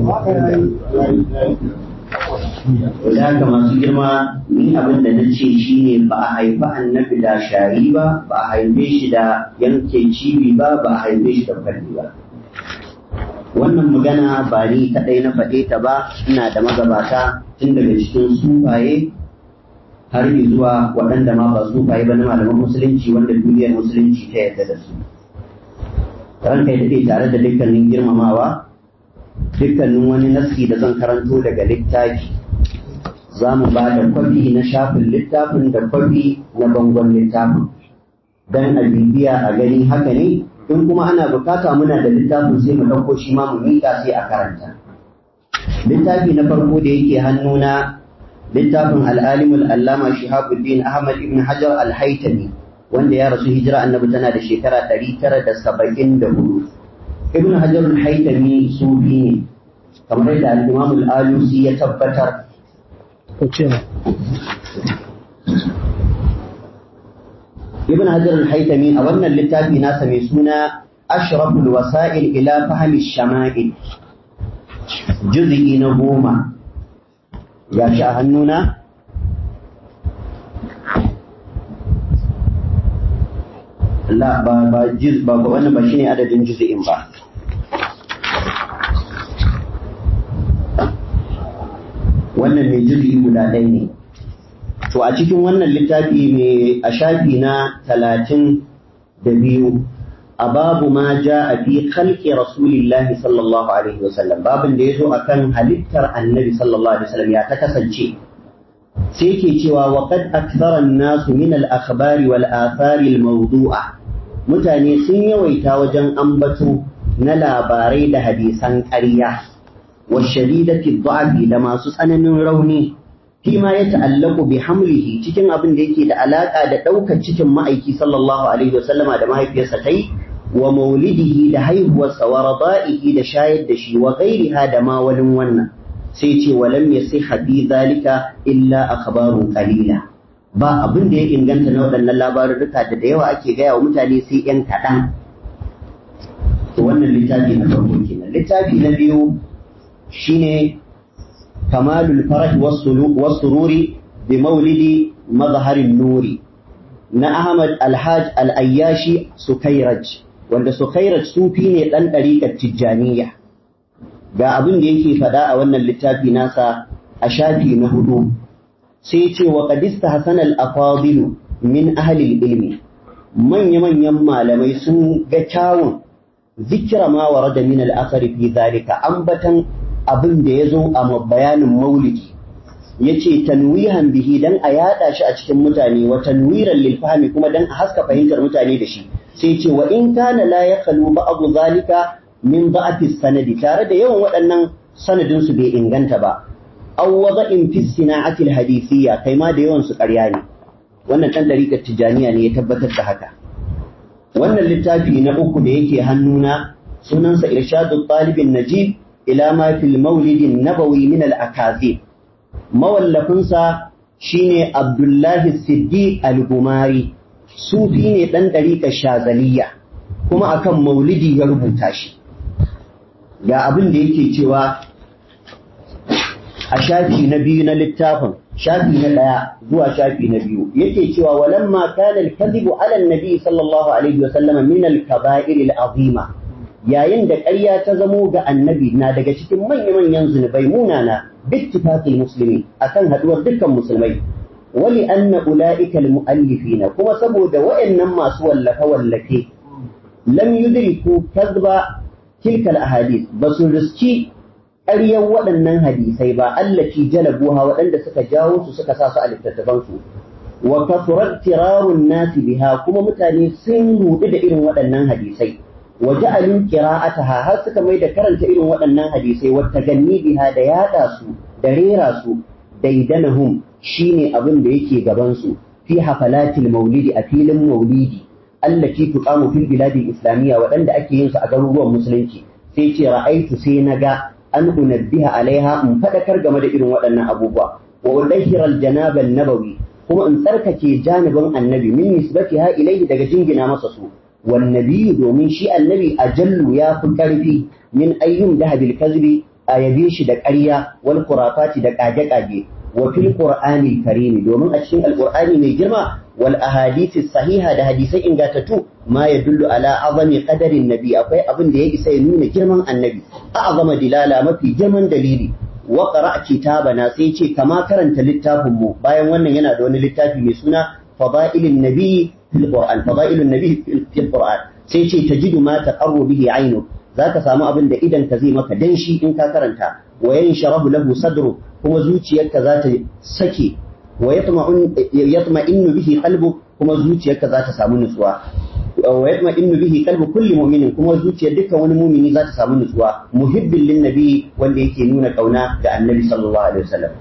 da haka masu girma ni abin da na ce shi ne ba a haifi annabi da shari ba ba a haife shi da yanke cibi ba ba a haife shi da kwalli ba wannan magana ba ni kaɗai na faɗe ta ba ina da magabata tun daga cikin sufaye har zuwa waɗanda ma ba sufaye ba na malaman musulunci wanda duniyar musulunci ta yarda da su ranka ya daɗe tare da dukkanin girmamawa dukkanin wani nassi da zan karanto daga littafi za mu ba da kwafi na shafin littafin da kwafi na bangon littafin don a bibiya a gani haka ne in kuma ana bukata muna da littafin sai mu ɗauko shi ma mu miƙa sai a karanta littafi na farko da yake hannuna littafin al'alimul allama shihabuddin ahmad ibn hajar al-haitami wanda ya rasu hijira annabi tana da shekara 974 ibn hajar al-haitami sufi ne kamar yadda al-imam al-alusi ya tabbatar ibn hajar al-haitami a wannan littafi nasa mai suna ashraful wasa'il ila fahmi shama'il juz'i na goma ga shi a hannuna la ba ba juz ba wannan ba shine adadin juz'in ba wannan mai juz'i guda ɗaya ne to a cikin wannan littafi mai a shafi na talatin da biyu a babu ma ja a fi khalqi rasulillahi sallallahu alaihi wasallam babin da ya zo akan halittar annabi sallallahu alaihi wasallam ya ta kasance sai ke cewa wa qad akthara an-nasu min al-akhbari wal athari al-mawdu'a mutane sun yawaita wajen ambato na labarai da hadisan ƙarya wa shadidati dha'fi da masu tsananin rauni fima ya ta'allaku bi hamlihi cikin abin da yake da alaka da ɗaukar cikin ma'aiki sallallahu alaihi wasallama da mahaifiyarsa ta yi wa maulidihi da haihuwarsa wa rada'ihi da shayar da shi wa ghairiha da ma wani wannan sai ce wa lam yasiha fi zalika illa akhbarun qalila ba abin da ya inganta na waɗannan labarurruka da da yawa ake gaya wa mutane sai yan kaɗan to wannan littafi na farko kenan littafi na biyu shine kamalul farah was-sururi bi maulidi mazharin nuri na Ahmad Alhaj Al-Ayyashi Sukairaj wanda Sukairaj sufi ne dan ɗariƙar Tijjaniya ga abin da yake faɗa a wannan littafi nasa a shafi na hudu sai ce wa qadista hasan al-afadilu min ahli ilmi manya-manyan malamai sun ga kyawun zikira ma warada min al-athari fi zalika ambatan abin da yazo a bayanin maulidi yace tanwihan bihi dan a yada shi a cikin mutane wa tanwiran lil fahmi kuma dan a haska fahimtar mutane da shi sai ce wa in kana la yaqalu ba'd zalika min da'afi sanadi tare da yawan waɗannan sanadin su bai inganta ba aw wada'in fi sina'ati al-hadithiyya kai ma da yawan su ƙarya ne wannan dan dariƙar tijaniya ne ya tabbatar da haka wannan littafi na uku da yake hannuna sunansa irshadu talibin najib ila ma fil maulidin nabawi min al-akazib mawallafinsa shine abdullahi siddiq al-gumari sufi ne dan dariƙar shazaliya kuma akan maulidi ya rubuta shi ga abin da yake cewa a shafi na biyu na littafin shafi na ɗaya zuwa shafi na biyu yake cewa walamma kana al-kadhibu ala an-nabi sallallahu alaihi wa sallam min al-kaba'ir al-azima yayin da ƙarya ta zamo ga annabi na daga cikin manya-manyan zunubai munana bittifaqil muslimi akan haduwar dukkan musulmai wali anna ulaika al-muallifina kuma saboda waɗannan masu wallafe wallafe lam yudriku kadhba tilka al-ahadith basu riski ƙaryar waɗannan hadisai ba allati jalabuha waɗanda suka jawo su suka sa su a littattafansu wa kasurat tirarun nasi biha kuma mutane sun rudu da irin waɗannan hadisai wa ja'alin qira'ataha har suka mai da karanta irin waɗannan hadisai wa taganni biha da yada su da rera su daidanahum shine abin da yake gaban su fi hafalatil maulidi a filin maulidi allati tuqamu fil biladil islamiyya waɗanda ake yin su a garuruwan musulunci sai ce ra'aitu sai naga an unabbiha alaiha in fadakar game da irin waɗannan abubuwa wa udahhira aljanab nabawi kuma in tsarkake janibin annabi min nisbatiha ilaihi daga jingina masa su wan nabiyyu domin shi annabi ajallu ya fi karfi min ayyum dahabil kazbi a yabe shi da ƙarya wal qurafati da kage-kage wa fil qur'ani karimi domin a cikin alqur'ani mai girma wal ahadisi sahiha da hadisai ingatattu ma yadullu ala azami qadarin nabi akwai abin da ya isa ya nuna girman annabi a'zama dilala mafi girman dalili wa qara' kitabana sai ce kama karanta littafin mu bayan wannan yana da wani littafi mai suna fadailun nabi fil qur'an fadailun nabi fil qur'an sai ce tajidu ma taqarru bihi aynu zaka samu abin da idan ka zai maka danshi in ka karanta wa yansharahu lahu sadru kuma zuciyarka za ta sake wa yatma'innu bihi qalbu kuma zuciyarka za ta samu nutsuwa wa yatma'innu bihi qalbu kulli mu'minin kuma zuciyar dukkan wani mu'mini za ta samu nutsuwa muhibbin lin nabi wanda yake nuna kauna ga annabi sallallahu alaihi wasallam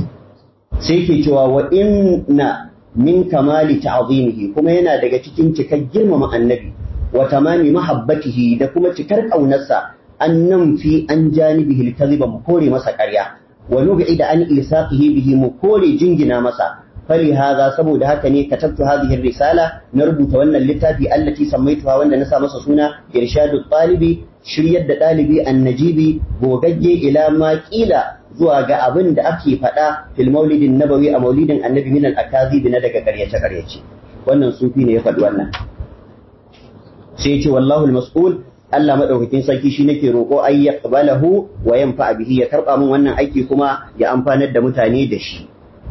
sai yake cewa wa inna min kamali ta'zimihi kuma yana daga cikin cikar girmama annabi wa tamami mahabbatihi da kuma cikar kaunarsa an nan fi an janibihi al-kadhiba mu kore masa ƙarya wa nub'ida an ilsaqihi bihi mu kore jingina masa fali hadha saboda haka ne katabtu hadhihi risala na rubuta wannan littafi allati sammaituha wanda na sa masa suna irshadu talibi shiryar da dalibi annajibi gogagge ila ma kila zuwa ga abin da ake faɗa fil maulidin nabawi a maulidin annabi min al-akazib na daga ƙaryace ƙaryace wannan sufi ne ya faɗi wannan sai ya ce wallahu al-mas'ul Allah madaukakin sarki shi nake roƙo ay yaqbalahu wa yanfa bihi ya karba min wannan aiki kuma ya amfanar da mutane da shi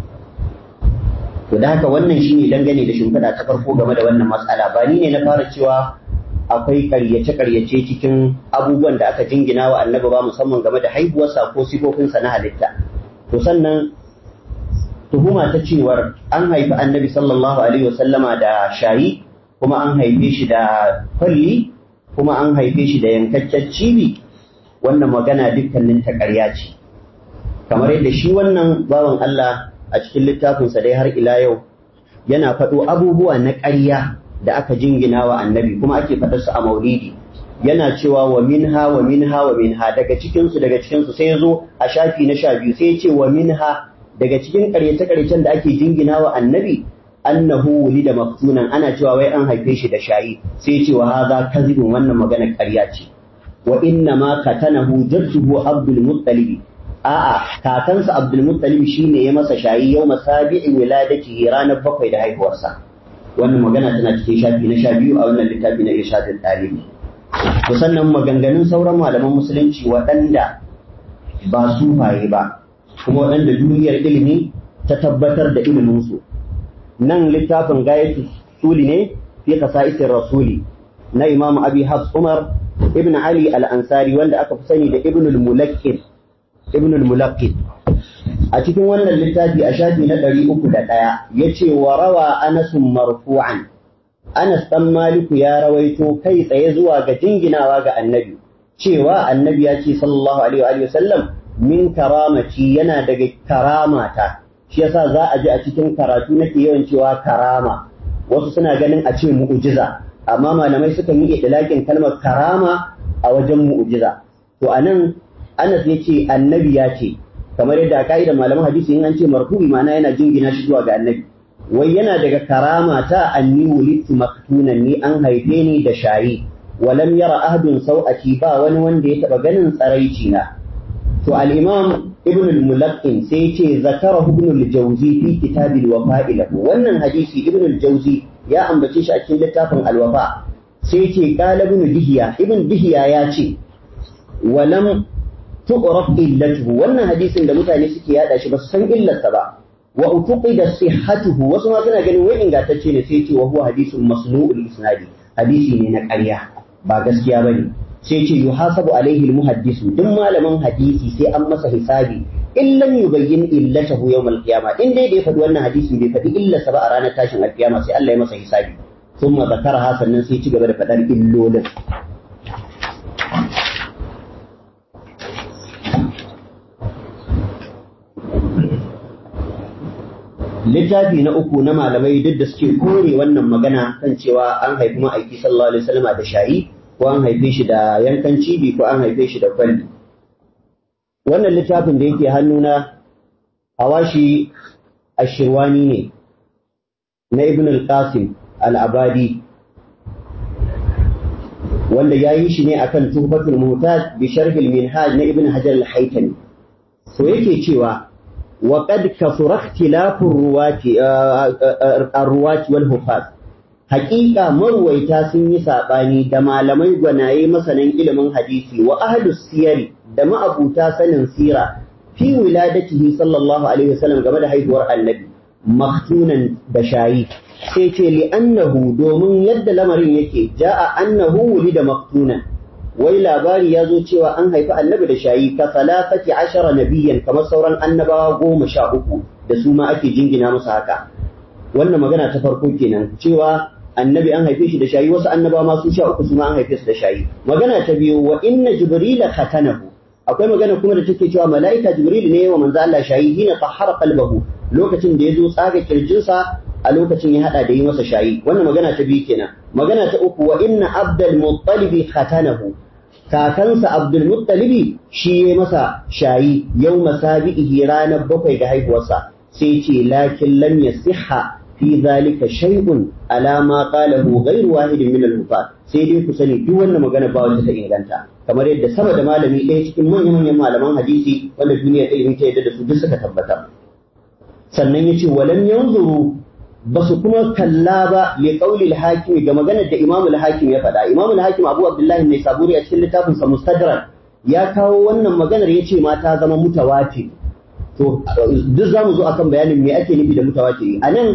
to da haka wannan shine dangane da shimfiɗa ta farko game da wannan matsala ba ni ne na fara cewa akwai ƙaryace ƙaryace cikin abubuwan da aka jingina wa annabi ba musamman game da haihuwarsa ko sifofinsa na halitta to sannan tuhuma ta cewar an haifi annabi sallallahu alaihi wasallama da shayi kuma an haife shi da kwalli kuma an haife shi da yankaccen cibi wannan magana dukkanin ta ƙarya ce kamar yadda shi wannan bawan Allah a cikin littafinsa dai har ila yau yana faɗo abubuwa na ƙarya da aka jingina wa annabi kuma ake faɗar su a maulidi yana cewa wa minha wa minha wa minha daga cikin su daga cikin su sai ya zo a shafi na sha biyu sai ya ce wa minha daga cikin ƙaryace-ƙaryacen da ake jingina wa annabi annahu wulida maftunan ana cewa wai an haife shi da shayi sai ce wa haza kazibun wannan magana ƙarya ce wa inna ma katanahu jadduhu Abdul Muttalib a'a kakansa Abdul Muttalib shine ya masa shayi yau masabi'i wiladatihi ranar bakwai da haihuwarsa wannan magana tana cikin shafi na sha biyu a wannan littafi na irshadul talibi to sannan maganganun sauran malaman musulunci waɗanda ba sufaye ba kuma waɗanda duniyar ilimi ta tabbatar da iliminsu nan littafin gayatu suli ne fi qasaitir rasuli na imam abi hafs umar ibn ali al-ansari wanda aka fi sani da ibn al-mulakkid ibn al-mulakkid a cikin wannan littafi a shafi na ɗari uku da ɗaya ya ce wa rawa anasun marfu'an anas ɗan maliku ya rawaito kai tsaye zuwa ga jinginawa ga annabi cewa annabi ya ce sallallahu alaihi wa sallam min karamaci yana daga karamata shi yasa za a ji a cikin karatu nake yawan cewa karama wasu suna ganin a ce mu'ujiza amma malamai sukan yi idlakin kalmar karama a wajen mu'ujiza to anan Anas ya ce annabi ya ce kamar yadda a ka'idar malaman hadisi in an ce marfu'i ma'ana yana jingina shi zuwa ga annabi wai yana daga karama ta anni wulidtu maktunan ni an haife ni da shayi walam yara ahadun sau'ati ba wani wanda ya taba ganin tsaraici na to al-imam ibn al-mulaqqin sai ce zakara ibn al-jawzi fi kitab al-wafa'i lahu wannan hadisi ibn al-jawzi ya ambace shi a cikin littafin al-wafa sai ce qala ibn dihiya ibn dihiya ya ce walam tu'raf illatuhu wannan hadisin da mutane suke yada shi ba su san illarsa ba wa utuqida sihhatuhu wasu ma suna ganin wai ingantacce ne sai ce wa huwa hadisun masnu'ul isnadi hadisi ne na ƙarya ba gaskiya bane sai ce yuhasabu alaihi almuhaddisu duk malamin hadisi sai an masa hisabi in lam yubayyin illatahu yawm alqiyama in dai da ya faɗi wannan hadisin bai faɗi illarsa ba a ranar tashin alqiyama sai Allah ya masa hisabi thumma zakaraha sannan sai ci gaba da faɗar illolin littafi na uku na malamai duk da suke kore wannan magana kan cewa an haifi ma'aiki sallallahu alaihi wasallam da shayi ko an haife shi da yankan cibi ko an haife shi da kwalli wannan littafin da yake hannuna hawashi ashirwani ne na ibn al-qasim al-abadi wanda ya yi shi ne akan tuhfatul muhtaj bi sharh al-minhaj na ibn hajar al-haytami to yake cewa وقد كثر اختلاف الرواة الرواة والحفاظ حقيقة مرويتا sun yi saɓani da malamai gwanaye masanan ilimin hadisi wa ahlus siyari da ma'abuta sanin sira fi wiladatihi sallallahu alaihi wasallam game da haihuwar annabi maktunan da shayi sai ce li annahu domin yadda lamarin yake ja'a annahu wulida maktunan wai labari ya zo cewa an haifi annabi da shayi ka salafati ashara nabiyan kamar sauran annabawa goma sha uku da su ma ake jingina musu haka wannan magana ta farko kenan cewa annabi an haife shi da shayi wasu annabawa ma su sha uku su ma an haife su da shayi magana ta biyu wa inna jibrila khatanahu akwai magana kuma da take cewa mala'ika jibril ne wa manzo Allah shayi hina tahara qalbahu lokacin da ya zo tsaga kirjinsa a lokacin ya hada da yi masa shayi wannan magana ta biyu kenan magana ta uku wa inna abdul muttalibi khatanahu kakansa Abdul Muttalibi shi ya masa shayi yau masabi'ihi ranar bakwai da haihuwarsa sai ce lakin lam yasihha fi zalika shay'un ala ma qalahu ghayru wahidin min al sai dai ku sani duk wannan magana ba wacce ta inganta kamar yadda sama da malami ɗaya cikin manyan manyan malaman hadisi wanda duniya ta ilimi ta yadda da su duk suka tabbata sannan yace walam yanzuru ba su kuma kalla ba li qauli al-hakim ga maganar da Imam al-Hakim ya faɗa Imam al-Hakim Abu Abdullah ne Saburi a cikin littafin sa Mustadrak ya kawo wannan maganar yace ma ta zama mutawatir to duk zamu zo akan bayanin me ake nufi da mutawatir anan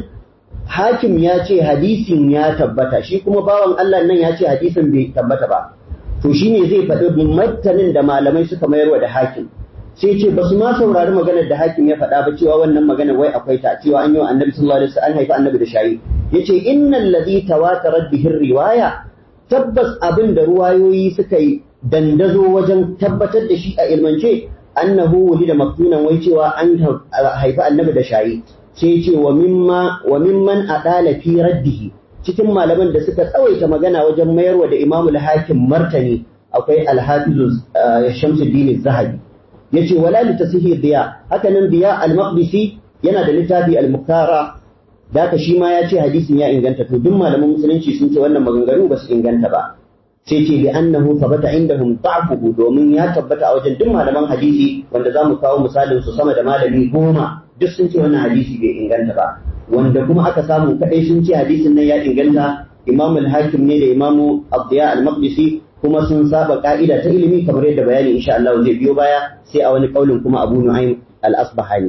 Hakim ya ce hadisin ya tabbata shi kuma bawan Allah nan ya ce hadisin bai tabbata ba to shine zai faɗi martanin da malamai suka mayarwa da Hakim sai ce ba su ma saurari maganar da hakim ya faɗa ba cewa wannan maganar wai akwai ta cewa an yi wa annabi sallallahu alaihi wasallam an haifi annabi da shayi yace innal ladhi tawatarat bihi riwaya tabbas abin da ruwayoyi suka yi dandazo wajen tabbatar da shi a ilmance annahu wulida maktunan wai cewa an haifi annabi da shayi sai ce wa mimma wa mimman adala fi raddihi cikin malaman da suka tsawaita magana wajen mayarwa da imamul hakim martani akwai alhafizu shamsuddin zahabi yace wala li tasihi diya haka nan diya al-maqdisi yana da littafi al-muktara da ka shi ma ya ce hadisin ya inganta to duk malaman musulunci sun ce wannan maganganu ba su inganta ba sai ce li annahu thabata indahum da'fuhu domin ya tabbata a wajen duk malaman hadisi wanda za mu kawo misalin su sama da malami goma duk sun ce wannan hadisi bai inganta ba wanda kuma aka samu kadai sun ce hadisin nan ya inganta Imam al-Hakim ne da Imam Abdiya al-Maqdisi kuma sun saba ka'ida ta ilimi kamar yadda bayani insha Allah zai biyo baya sai a wani kaulin kuma Abu Nu'aym al-Asbahani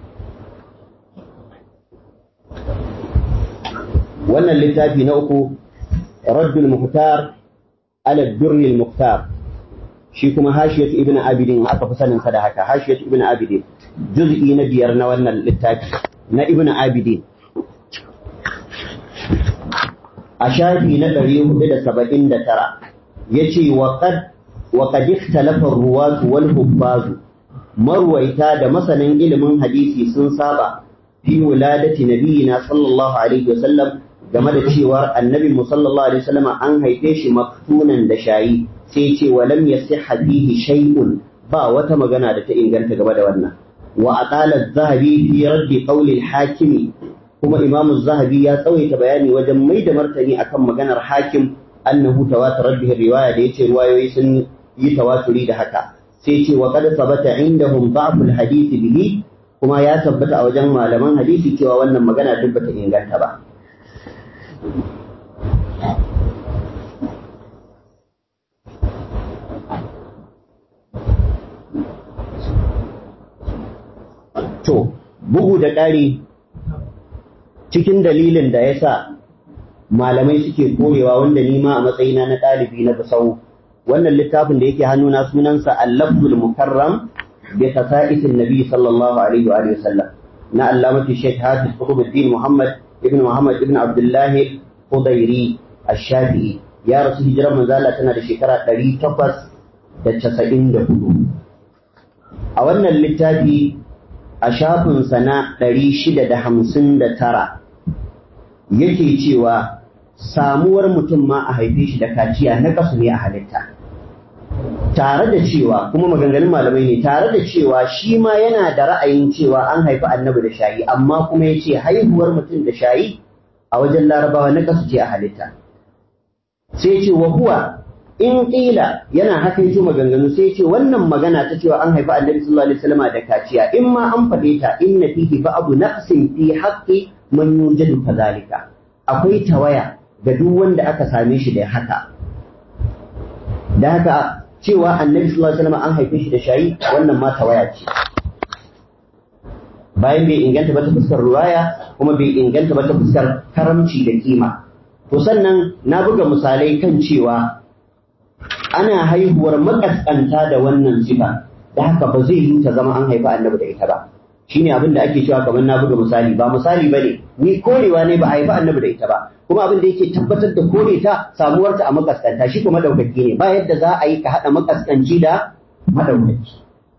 wannan littafi na uku Raddul Muhtar ala Durri al-Muhtar shi kuma Hashiyat Ibn Abidin aka fi sanin sa da haka Hashiyat Ibn Abidin juz'i na biyar na wannan littafi na Ibn Abidin a shafi na ɗari hudu da saba'in da tara ya ce wa qad ikhtalafa ruwatu wal hubbazu marwaita da masanin ilimin hadisi sun saba fi wuladati nabiyina sallallahu alaihi wasallam game da cewar annabi mu sallallahu alaihi wasallam an haife shi maktunan da shayi sai ce wa lam yasihha fihi shay'un ba wata magana da ta inganta game da wannan wa aqala az-zahabi fi raddi qawli al-hakimi kuma imam zahabi ya tsawaita bayani wajen mai da martani akan maganar hakim annahu tawatar bihi riwaya da yace riwayoyi sun yi tawaturi da haka sai ce wa qad sabata indahum da'ful hadisi bihi kuma ya tabbata a wajen malaman hadisi cewa wannan magana duk bata inganta ba to bugu da ƙari cikin dalilin da ya sa malamai suke koyewa wanda ni ma a matsayina na ɗalibi na basau wannan littafin da yake hannuna sunansa al-lafzul mukarram bi tasa'isin nabi sallallahu alaihi wa alihi wasallam na allamati shaykh hafiz qutbuddin muhammad ibn muhammad ibn abdullah qudairi ash-shafi'i ya rasu hijirar manzo Allah tana da shekara 894 a wannan littafi a shafinsa na 659 yake cewa samuwar mutum ma a haife shi da kaciya na kasu ne a halitta tare da cewa kuma maganganun malamai ne tare da cewa shi ma yana da ra'ayin cewa an haifi annabi da shayi amma kuma ya ce haihuwar mutum da shayi a wajen larabawa na kasu ce a halitta sai ce wa huwa in ƙila yana haka yake maganganu sai ce wannan magana ta cewa an haifi annabi sallallahu alaihi wasallam da kaciya in ma an faɗe ta inna fihi ba'du naqsin fi haqqi man yujadu kadhalika akwai tawaya ga duk wanda aka same shi da haka da haka cewa annabi sallallahu alaihi wasallam an haife shi da shayi wannan ma tawaya ce bayan bai inganta ba ta fuskar ruwaya kuma bai inganta ba ta fuskar karamci da kima to sannan na buga misalai kan cewa ana haihuwar makaskanta da wannan sifa da haka ba zai yi ta zama an haifi annabi da ita ba shine abin da ake cewa kamar na buga misali ba misali bane ni korewa ne ba a haifi annabi da ita ba kuma abin da yake tabbatar da kore ta samuwar ta a makaskanta shi kuma madaukaki ne ba yadda za a yi ka hada makaskanci da madaukaki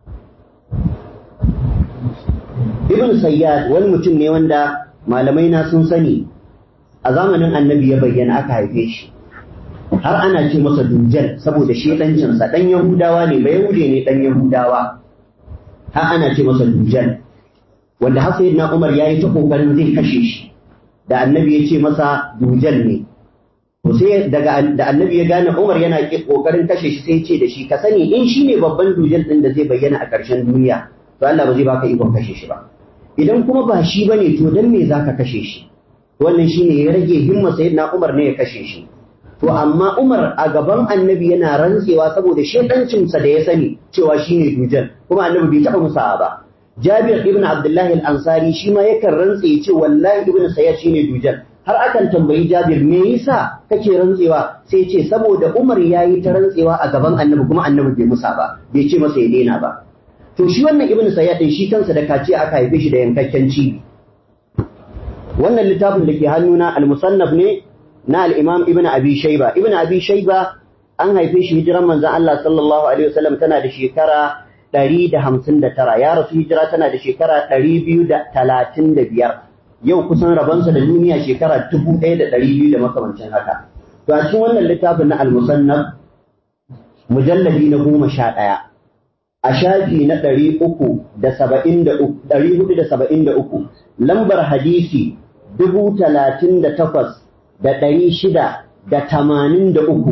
ibn sayyad wani mutum ne wanda malamai na sun sani a zamanin annabi ya bayyana aka haife shi har ana ce masa dujjal saboda shi ɗancinsa ɗan yahudawa ne ba yahude ne ɗan yahudawa har ana ce masa dujjal wanda har sai na umar ya yi ta ƙoƙarin zai kashe shi da annabi ya ce masa dujjal ne to sai daga da annabi ya gane umar yana ƙoƙarin kashe shi sai ce da shi ka sani in shi ne babban dujjal ɗin da zai bayyana a ƙarshen duniya to Allah ba zai baka ikon kashe shi ba idan kuma ba shi bane to dan me zaka kashe shi wannan shine ya rage himma sayyidina umar ne ya kashe shi To amma Umar a gaban annabi yana rantsewa saboda shedancinsa da ya sani cewa shine dujal kuma annabi bai taɓa musa ba. Jabir ibn Abdullah al-Ansari shi ma yakan rantse ya ce wallahi ibn Sayyad shine dujal. Har akan tambayi Jabir me yasa kake rantsewa sai ya ce saboda Umar yayi ta rantsewa a gaban annabi kuma annabi bai musa ba bai ce masa ya daina ba. To shi wannan ibn Sayyad din shi kansa da kaciya aka haife shi da yankakken cibi. Wannan littafin da ke hannuna al-musannaf ne na al'imam Ibn Abi Shaiba. Ibn Abi Shaiba an haife shi hijiran manzan Allah sallallahu Alaihi wasallam tana da shekara ɗari da hamsin da tara, ya rasu hijira tana da shekara ɗari biyu da talatin da biyar. Yau kusan rabonsa da duniya shekara dubu ɗaya da ɗari biyu da makamancin haka. To a cikin wannan littafin na al-musannaf mujalladi na goma sha ɗaya. A shafi na ɗari uku da saba'in da uku, ɗari hudu da saba'in da uku, lambar hadisi dubu talatin da takwas da ɗari shida da tamanin da uku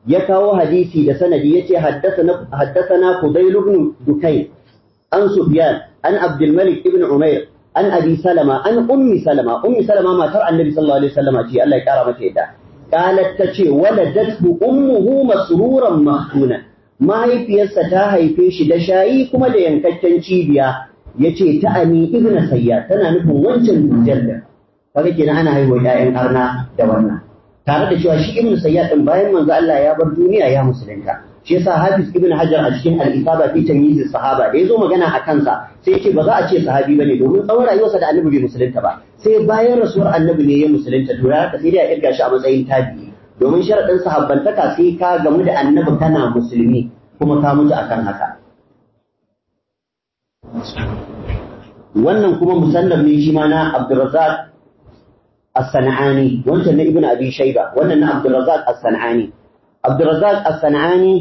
ya kawo hadisi da sanadi yace haddathana haddathana Fudayl ibn Dukayn an Sufyan an Abdul Malik ibn Umair an Abi Salama an Ummi Salama Ummi Salama matar Annabi sallallahu alaihi wasallam ce Allah ya kara mata yadda qalat tace waladathu ummuhu masruran mahtuna mahaifiyarsa ta haife shi da shayi kuma da yankakken cibiya yace ta Ami ibn Sayyad tana nufin wancan dujjal da kaga kenan ana haihuwa ƴaƴan arna da wannan tare da cewa shi ibn sayyad din bayan manzo Allah ya bar duniya ya musulunta shi yasa hafiz ibn hajar a cikin al-isaba fi tamyiz sahaba da yazo magana a kansa sai yake ba za a ce sahabi bane domin tsawon rayuwarsa da annabi bai musulunta ba sai bayan rasuwar annabi ne ya musulunta to ya haka sai dai a kirga shi a matsayin tabi'i domin sharadin sahabbantaka sai ka gamu da annabi kana musulmi kuma ka mutu akan haka wannan kuma musannaf ne shi ma na Abdurrazzaq الصنعاني وانت ابن ابي شيبه وانا عبد الرزاق الصنعاني عبد الرزاق الصنعاني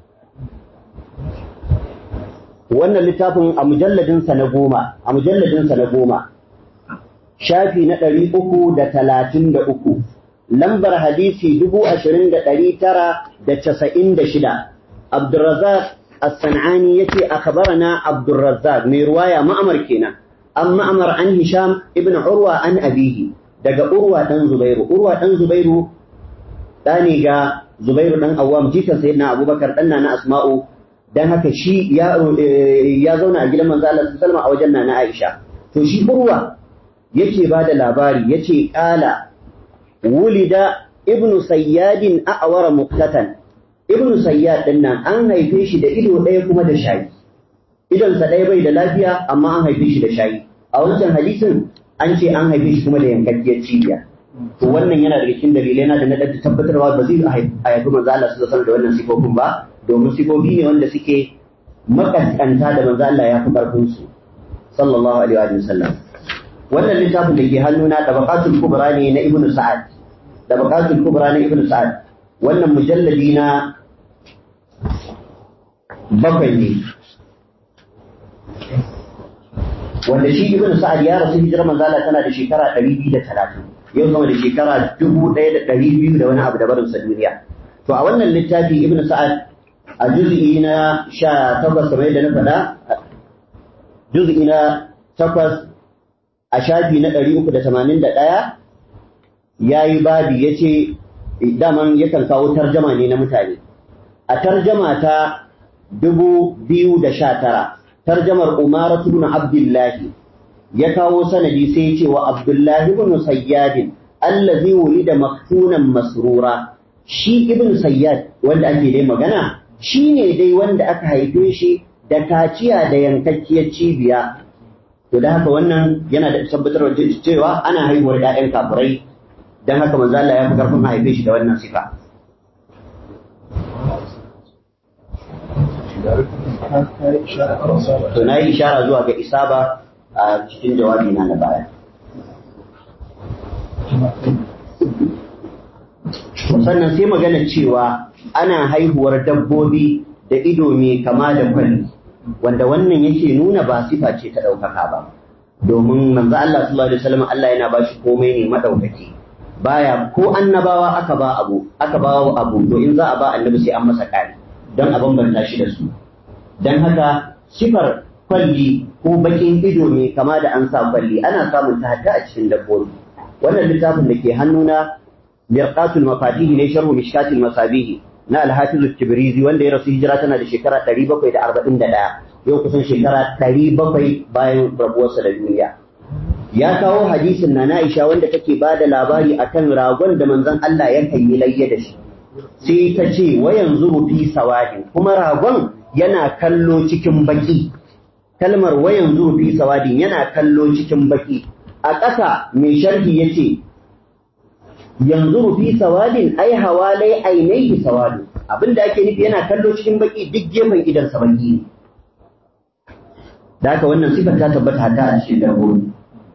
wannan littafin a mujalladin sa na goma a mujalladin sa na goma shafi na ɗari uku da talatin da uku lambar hadisi dubu ashirin da ɗari tara da casa'in da shida abdurrazak as-san'ani yace akhbarana abdurrazak mai ruwaya ma'amar kenan an ma'amar an hisham ibn urwa an abihi daga Urwa ɗan Zubairu, Urwa ɗan Zubairu ɗa ne ga Zubairu ɗan Awwam jikan sayyidina Abubakar ɗan na Asma'u dan haka shi ya ya zauna a gidan manzo Allah sallallahu a wajen nana Aisha to shi Urwa yake ba da labari yace qala wulida ibnu sayyadin a'wara muqtatan ibnu sayyad din nan an haife shi da ido ɗaya kuma da shayi idonsa ɗaya bai da lafiya amma an haife shi da shayi a wancan hadisin an ce an haife shi kuma da yankakkiyar cibiya to wannan yana daga cikin dalilai na da na da tabbatarwa ba zai haifi manzo Allah su da wannan sifofin ba domin sifofi ne wanda suke makaskanta da manzo Allah ya fi karfin su sallallahu alaihi wa sallam wannan littafin da ke hannuna tabaqatul kubra ne na ibnu sa'ad tabaqatul kubra na ibnu sa'ad wannan mujalladi na bakwai ne wanda shi ibn sa'ad ya rasu hijirar manzala tana da shekara 230 yau sama da shekara 1200 da wani abu da barin sa duniya to a wannan littafi ibn sa'ad a juz'i na 18 kamar yadda na faɗa juz'i na 8 a shafi na 381 yayi babi yace daman yakan kawo tarjama ne na mutane a tarjama ta 2019 tarjamar Umar ibn Abdullahi ya kawo sanadi sai ya ce wa Abdullahi ibn Sayyad allazi wulida maktunan masrura shi ibn Sayyad wanda ake dai magana shine dai wanda aka haife shi da kaciya da yankakkiyar cibiya to da haka wannan yana da tabbatar da cewa ana haihuwar ƴaƴan kafirai dan haka manzo Allah ya fi karfin haife shi da wannan sifa to na yi ishara zuwa ga isaba a cikin jawabi na na baya sannan sai magana cewa ana haihuwar dabbobi da ido mai kama da kwalli wanda wannan yake nuna ba sifa ce ta ɗaukaka ba domin manzo Allah sallallahu alaihi wasallam Allah yana ba shi komai ne madaukaki baya ko annabawa aka ba abu aka ba abu to in za a ba annabi sai an masa kari don a bambanta shi da su don haka sifar kwalli ko bakin ido ne kama da an sa kwalli ana samun ta hatta a cikin dabbobi wannan littafin da ke hannuna mirqatul mafatih ne sharhu mishkatil masabihi na al-hafiz tibrizi wanda ya rasu hijira tana da shekara 741 yau kusan shekara 700 bayan rabuwarsa da duniya ya kawo hadisin na Aisha wanda take ba da labari akan ragon da manzon Allah ya kan yi layya da shi sai ta ce wa yanzu fi sawadin kuma ragon yana kallo cikin baki kalmar wa yanzu fi sawadin yana kallo cikin baki a ƙasa mai sharhi yace yanzu fi sawadin ai hawalai ainihi sawadin abinda ake nufi yana kallo cikin baki duk gefen idan sa baki ne da haka wannan sifar ta tabbata hata a cikin dabbobi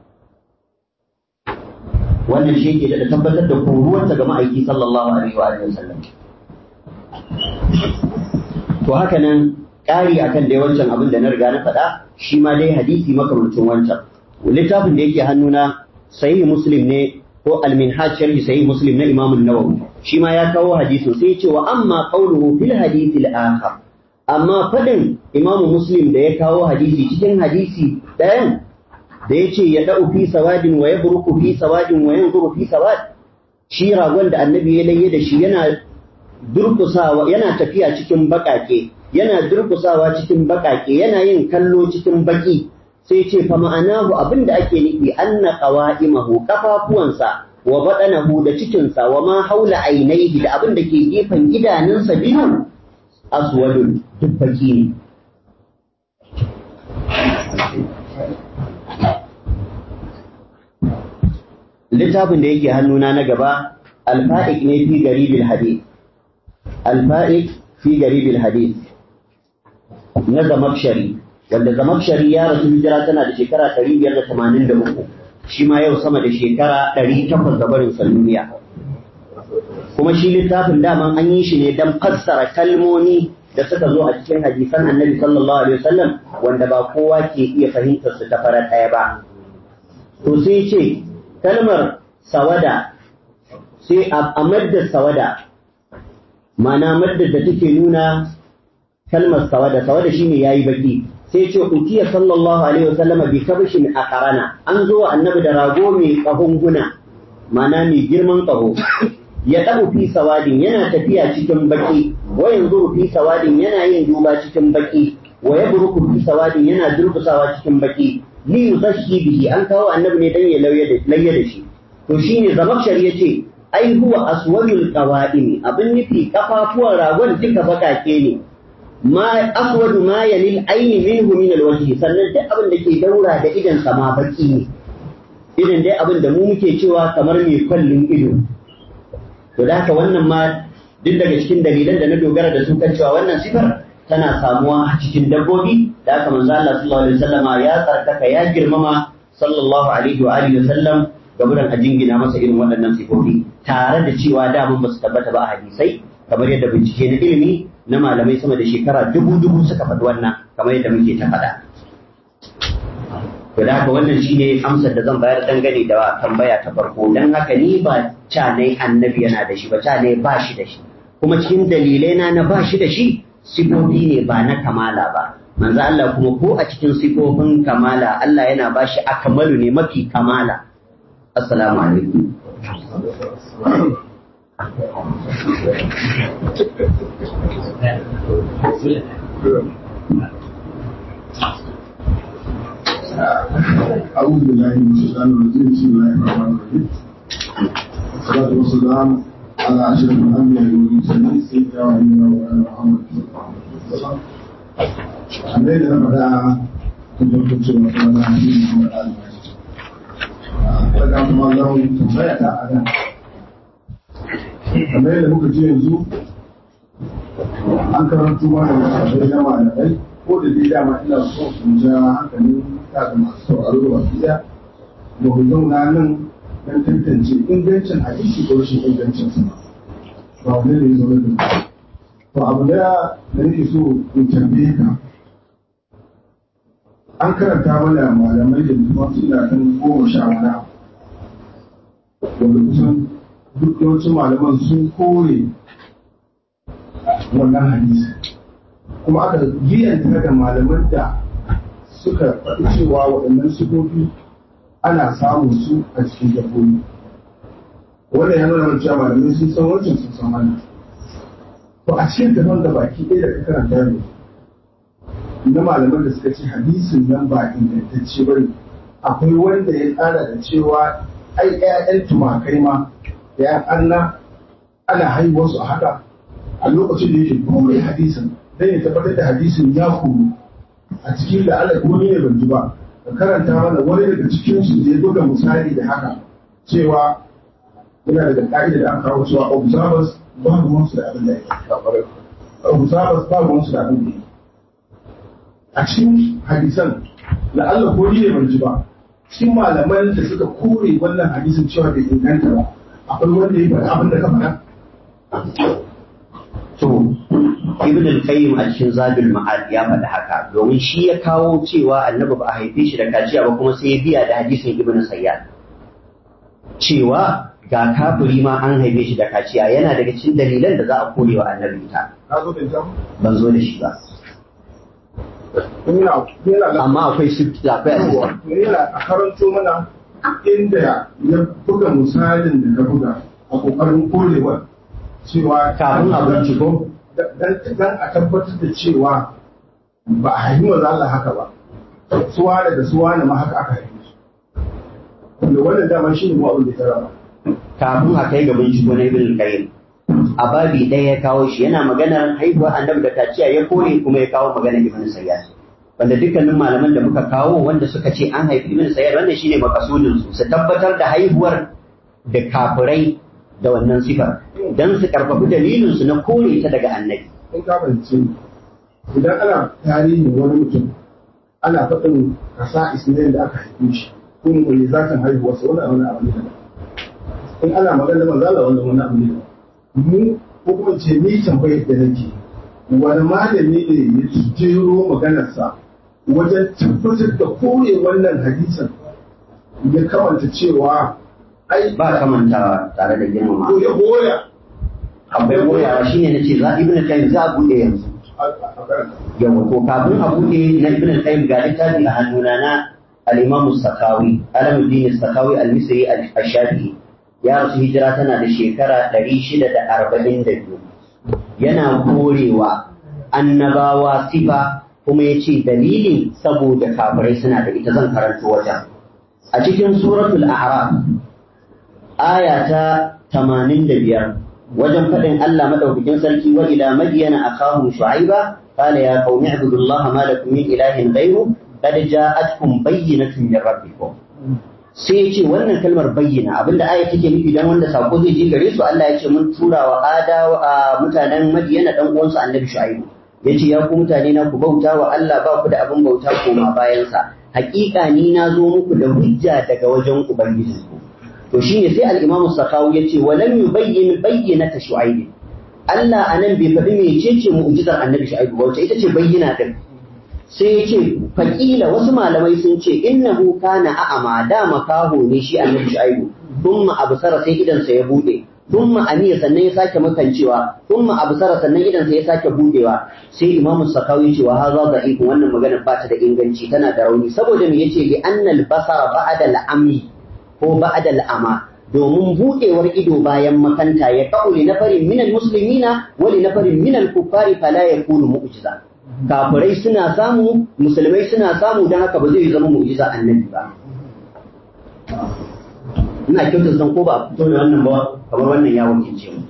wannan shi ke da tabbatar da koruwarta ga ma'aiki sallallahu alaihi wa alihi wasallam to haka nan ƙari akan dai wancan abin da na riga na faɗa shi ma dai hadisi makamancin wancan littafin da yake hannuna sahihi muslim ne ko al-minhaj sharhi sahih muslim na imam an-nawawi shi ma ya kawo hadisin sai ya ce wa amma qawluhu fil hadith al-akhar amma fadin imam muslim da ya kawo hadisi cikin hadisi ɗayan da ya ce ya da'u fi sawadin wa yabruku fi sawadin wa yanzuru fi sawad shi ragon da annabi ya layye da shi yana durkusawa yana tafiya cikin bakake yana durkusawa cikin bakake yana yin kallo cikin baki sai ce fa ma'anahu abinda ake nufi anna qawa'imahu kafafuwansa wa badanahu da cikinsa wa ma haula ainihi da abin da ke gefen idanunsa biyu aswadun duk baki ne littafin da yake hannuna na gaba alfa'ik ne fi garibil hadith alfa'ik fi garibil hadith na zamakshari wanda zamakshari ya rasu hijira tana da shekara 583 shi ma yau sama da shekara 800 da barin duniya kuma shi littafin daman an yi shi ne don fassara kalmomi da suka zo a cikin hadisan annabi sallallahu alaihi wasallam wanda ba kowa ke iya fahimtar su ta farar ɗaya ba to sai ce kalmar sawada sai a madda sawada mana madda da take nuna kalmar sawada sawada shine yayi baki sai ce utiya sallallahu alaihi wasallama bi kabshin aqrana an zo annabi da rago mai kahunguna mana mai girman kaho ya dabu fi sawadin yana tafiya cikin baki wa yanzu fi sawadin yana yin duba cikin baki wa yabruku fi sawadin yana durkusawa cikin baki li yuzashi bihi an kawo annabi ne dan ya lauya da shi to shine zamakshar yace ai huwa aswadul qawaim abin nufi kafafuwan ragon duka bakake ne ma aswadu ma yalil aini minhu min alwajhi sannan duk abin da ke daura da idan sa ma baki ne idan dai abin da mu muke cewa kamar mai kwallin ido to da haka wannan ma duk daga cikin dalilan da na dogara da su kan cewa wannan sifar tana samuwa a cikin dabbobi da haka manzo Allah sallallahu alaihi wasallama ya tsarkaka ya girmama sallallahu alaihi wa alihi wasallam gaburan a jingina masa irin waɗannan sifofi tare da cewa daman ba su tabbata ba a hadisai kamar yadda bincike na ilimi na malamai sama da shekara dubu dubu suka faɗi wannan kamar yadda muke ta faɗa to da haka wannan shine amsar da zan bayar dangane da tambaya ta farko dan haka ni ba ca ne annabi yana da shi ba ca ne ba shi da shi kuma cikin dalilai na na ba shi da shi sifofi ne ba na kamala ba manzo Allah kuma ko a cikin sifofin kamala Allah yana ba shi akmalu ne mafi kamala assalamu alaikum أعوذ بالله من الشيطان الرجيم بسم الله الرحمن الرحيم والصلاة والسلام على أشرف الأنبياء والمرسلين سيدنا ونبينا ومولانا محمد صلى الله عليه وسلم kamar yadda na faɗa tun farko cewa kuma na hadisi Muhammad Ali daga kuma zan tambaya ta a nan kamar yadda muka ce yanzu an karanto mana da sabai na malamai ko da dai dama ina so in ja hankalin kaga masu sauraro da wasu iya ba mu zauna nan don tantance ingancin hadisi ko rashin ingancin sa ba wani ne zo da to abu da da nake so in tambaye ka an karanta mana malamai da kuma suna kan goma sha wani wanda kusan duk yawancin malaman sun kore wannan hadisi kuma aka giyanta da malaman da suka faɗi cewa waɗannan sifofi ana samun su a cikin dabbobi wannan ya nuna cewa malamai sun san wancan sun san wannan to a cikin gaban da baki ɗaya da ka karanta ne na malaman da suka ce hadisin nan ba ingantacce ba ne akwai wanda ya tsara da cewa ai ƴaƴan tumakai ma da ƴan anna ana haihuwar su a haka a lokacin da yake kore hadisin dan ya tabbatar da hadisin ya kuru a cikin da Allah wani ne ban ji ba ka karanta mana wani daga cikin su da ya buga misali da haka cewa yana daga ka'ida da aka kawo cewa observers ba ruwan su da abin da yake observers ba ruwan su da abin da yake a cikin hadisan da Allah ko ne ban ji ba cikin malaman da suka kore wannan hadisin cewa bai inganta ba akwai wanda ya faɗa abin da ka faɗa to ibn al-qayyim a cikin zadul ma'ad ya faɗi haka domin shi ya kawo cewa annabi ba a haife shi da kaciya ba kuma sai ya biya da hadisin ibn sayyad cewa ga kafiri ma an haife shi da kaciya yana daga cikin dalilan da za a kore wa annabi ita ka zo da ita ban zo da shi ba yana yana amma akwai su akwai yawa assistant to yana a karanto mana inda ya buga misalin da ka buga a kokarin korewa cewa kafin a binciko dan dan a tabbatar da cewa ba a haifi maza Allah haka ba suwa da suwa ne ma haka aka haife su wanda wannan dama shi ne mu abin da ya raba kafin a kai ga binciko na ibn qayyim a babi ɗaya ya kawo shi yana maganar haihuwa annabi da kaciya ya kore kuma ya kawo maganar ibn sayyad wanda dukkanin malaman da muka kawo wanda suka ce an haifi ibn sayyad wannan shine makasudin su su tabbatar da haihuwar da kafirai da wannan sifar dan su karfafi dalilin su na kore ta daga annabi in ka fahimce ni idan ana tarihin wani mutum ana faɗin kasa ismail da aka haife shi ko mai zakan haihuwarsa wani abu ne abu ne daban. in ana magana manzo Allah wanda wani abu ne daban. mu ko kuma ce ni tambayar da nake wani malami ne ya jero maganarsa wajen tabbatar da kore wannan hadisin ya kamanta cewa ai ba kamantawa tare da girmama ko ya goya akwai goyawa shine nace za ibn qayyim za a bude yanzu a a karanta yawa to kafin a bude na ibn qayyim ga littafi a hannuna na al-imam as-sakawi alamuddin as-sakawi al-misri al-shafi'i ya rasu hijira tana da shekara 642 yana korewa annabawa sifa kuma ya ce dalilin saboda kafirai suna da ita zan karanto wajen a cikin suratul a'raf aya ta 85 wajen faɗin Allah madaukakin sarki wa ila madyana akahum shu'aiba qala ya qaumi ibudullaha ma lakum min ilahin ghayru qad ja'atkum bayyinatun min rabbikum sai ya ce wannan kalmar bayyana abinda aya take nufi dan wanda sako zai je gare su Allah ya ce mun tura wa adawa a mutanen Madiyana dan uwansu Annabi Shu'aibu yace ya ku mutane na ku bauta wa Allah ba ku da abin bauta koma bayan sa hakika ni na zo muku da hujja daga wajen ubangijinku to shine sai al-Imam Sakawi yace walam yubayyin bayyinata Shu'aib Allah anan bai faɗi mecece mu'jizar Annabi Shu'aibu ba wace ita ce bayyana din sai ya ce faƙila wasu malamai sun ce innahu kana a'ama da makaho ne shi annabi shu'aibu thumma absara sai idan sa ya bude thumma aniya sannan ya sake makancewa thumma absara sannan idan sa ya sake budewa sai imamu sakawi ce wa hadha da'if wannan magana ba ta da inganci tana da rauni saboda me yace li annal basara ba'da al-ami ko ba'da al-ama domin budewar ido bayan makanta ya kauli na farin minal muslimina wa li nafarin minal kuffari fala yakunu mu'jiza kafirai suna samu musulmai suna samu don haka ba zai zama mu'jiza annabi ba ina kyautar san ko ba a fito da wannan ba kamar wannan ya wakilce mu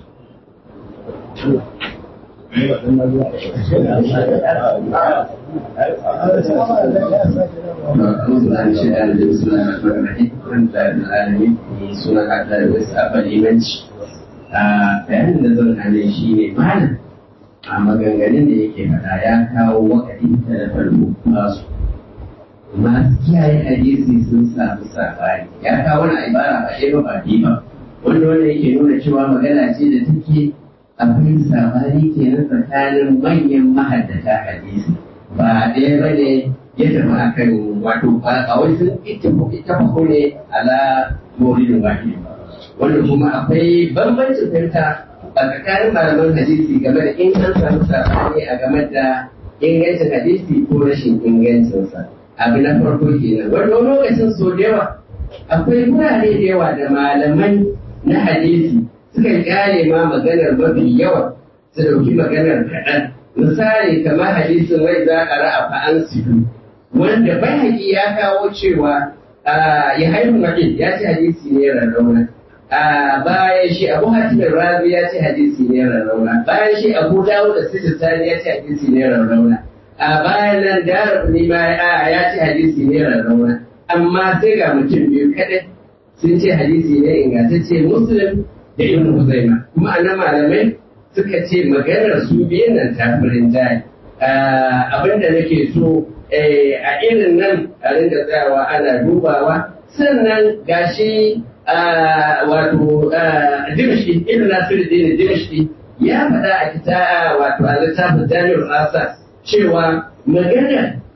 bayanin da zan hane shi ne malam a maganganun da yake faɗa ya kawo wakati ta da farko masu masu kiyaye hadisi sun samu sabani ya kawo wani ibara ba ɗaya ba ba biyu ba wanda wanda yake nuna cewa magana ce da take akwai sabani kenan tsakanin manyan mahaddata hadisi ba ɗaya ba ne ya tafi akan wato a wai sun ittafaqu ne ala mawlidin wahid wanda kuma akwai bambancin fahimta a tsakanin malaman hadisi game da in an samu sabani a game da ingancin hadisi ko rashin ingancinsa abu na farko kenan wanda wani lokacin so da yawa akwai wurare da yawa da malaman na hadisi suka kyale ma maganar mafi yawa su dauki maganar kaɗan misali kamar hadisin wai za a ra'a fa'an sidu wanda bai ya kawo cewa ya haihu maƙin ya ce hadisi ne rarrauna bayan shi abu hatimin razi ya ce hadisi ne rarrauna bayan shi abu dawo da sijistani ya ce hadisi ne rarrauna a bayan nan dara ne ma ya ce hadisi ne rarrauna amma sai ga mutum biyu kadai sun ce hadisi ne ingantacce muslim da ibn huzaima kuma annan malamai suka ce maganar su biyun nan tafirin jari abinda nake so a irin nan a ringa tsayawa ana dubawa sannan gashi wato dimshi ibn nasiruddin dimshi ya faɗa a kita wato a littafin jami'ar asa cewa magana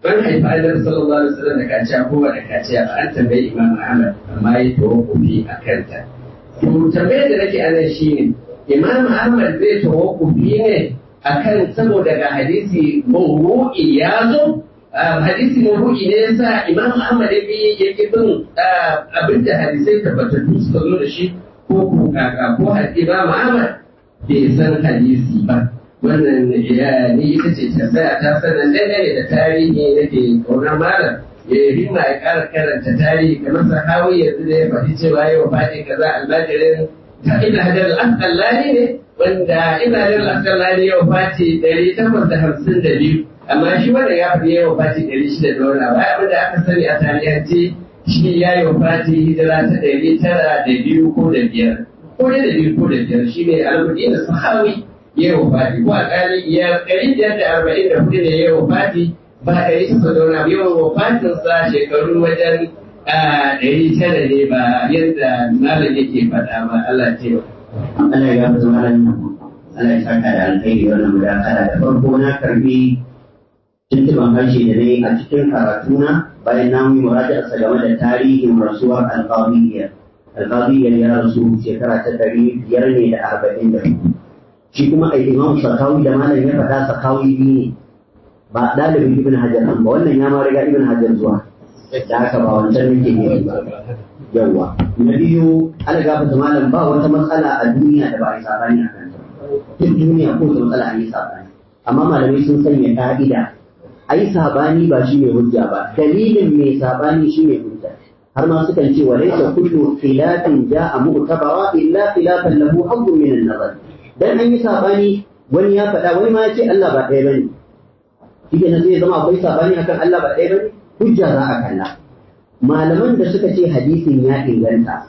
ban haifa annabi sallallahu alaihi wasallam da kaciya ko ba da kaciya ba an tambayi imam ahmad amma ya tawakkufi a kanta to tambayar da nake anan shine imam ahmad zai tawakkufi ne akan saboda ga hadisi mawru'i ya zo hadisi mawru'i ne yasa imam ahmad ya bi ya ki bin abinda hadisai tabbatattu suka zo da shi ko ko kaka ko hadisi imam ahmad bai san hadisi ba wannan ya ni ita ce tambaya ta sanan dangane da tarihi nake kaunar malam ya yi himma ya ƙara karanta tarihi kamar sahawi yanzu da ya faɗi cewa yau faɗi kaza almajirin ta ibn hajar al-asqalani ne wanda ibn hajar al-asqalani yau fati ɗari takwas da hamsin da biyu amma shi wanda ya faɗi yau fati ɗari shida da wani abu abin da aka sani a tarihance shi ya yi fati hijira ta ɗari tara da biyu ko da biyar ko da biyu ko da biyar shi ne al-madina sahawi ya yi wafati ko alƙali ya ɗari biyar da arba'in da hudu ne ya yi wafati ba ɗari takwas da wani abu yawan wafatinsa shekaru wajen ɗari tara ne ba yadda malam yake faɗa ba Allah ce ba. Allah ya gafa malam Allah ya saka da alkhairi wannan mudakara da farko na karbi tuntuban harshe da ne a cikin karatuna bayan na yi murajaarsa game da tarihin rasuwar alƙawiyya alƙawiyya ya rasu shekara ta ɗari biyar ne da arba'in da hudu shi kuma a imam sakawi da malam ya faɗa sakawi biyu ne ba ɗalibin ibn hajar ba wannan ya ma riga ibn hajar zuwa da haka ba wancan nake ne ba yawa na biyu ana gafata malam ba wata matsala a duniya da ba a yi sabani a kanta duk duniya ko wata matsala a yi sabani amma malamai sun sanya ka'ida a yi sabani ba shi ne hujja ba dalilin mai sabani shi ne hujja har ma sukan ce wa laysa kullu khilafin ja'a mu'tabara illa khilafan lahu hazzun min an-nazar dan an yi sabani wani ya faɗa wani ma ya ce Allah ba ɗaya bane shi ne zai zama akwai sabani akan Allah ba ɗaya bane hujja za a kalla malaman da suka ce hadisin ya inganta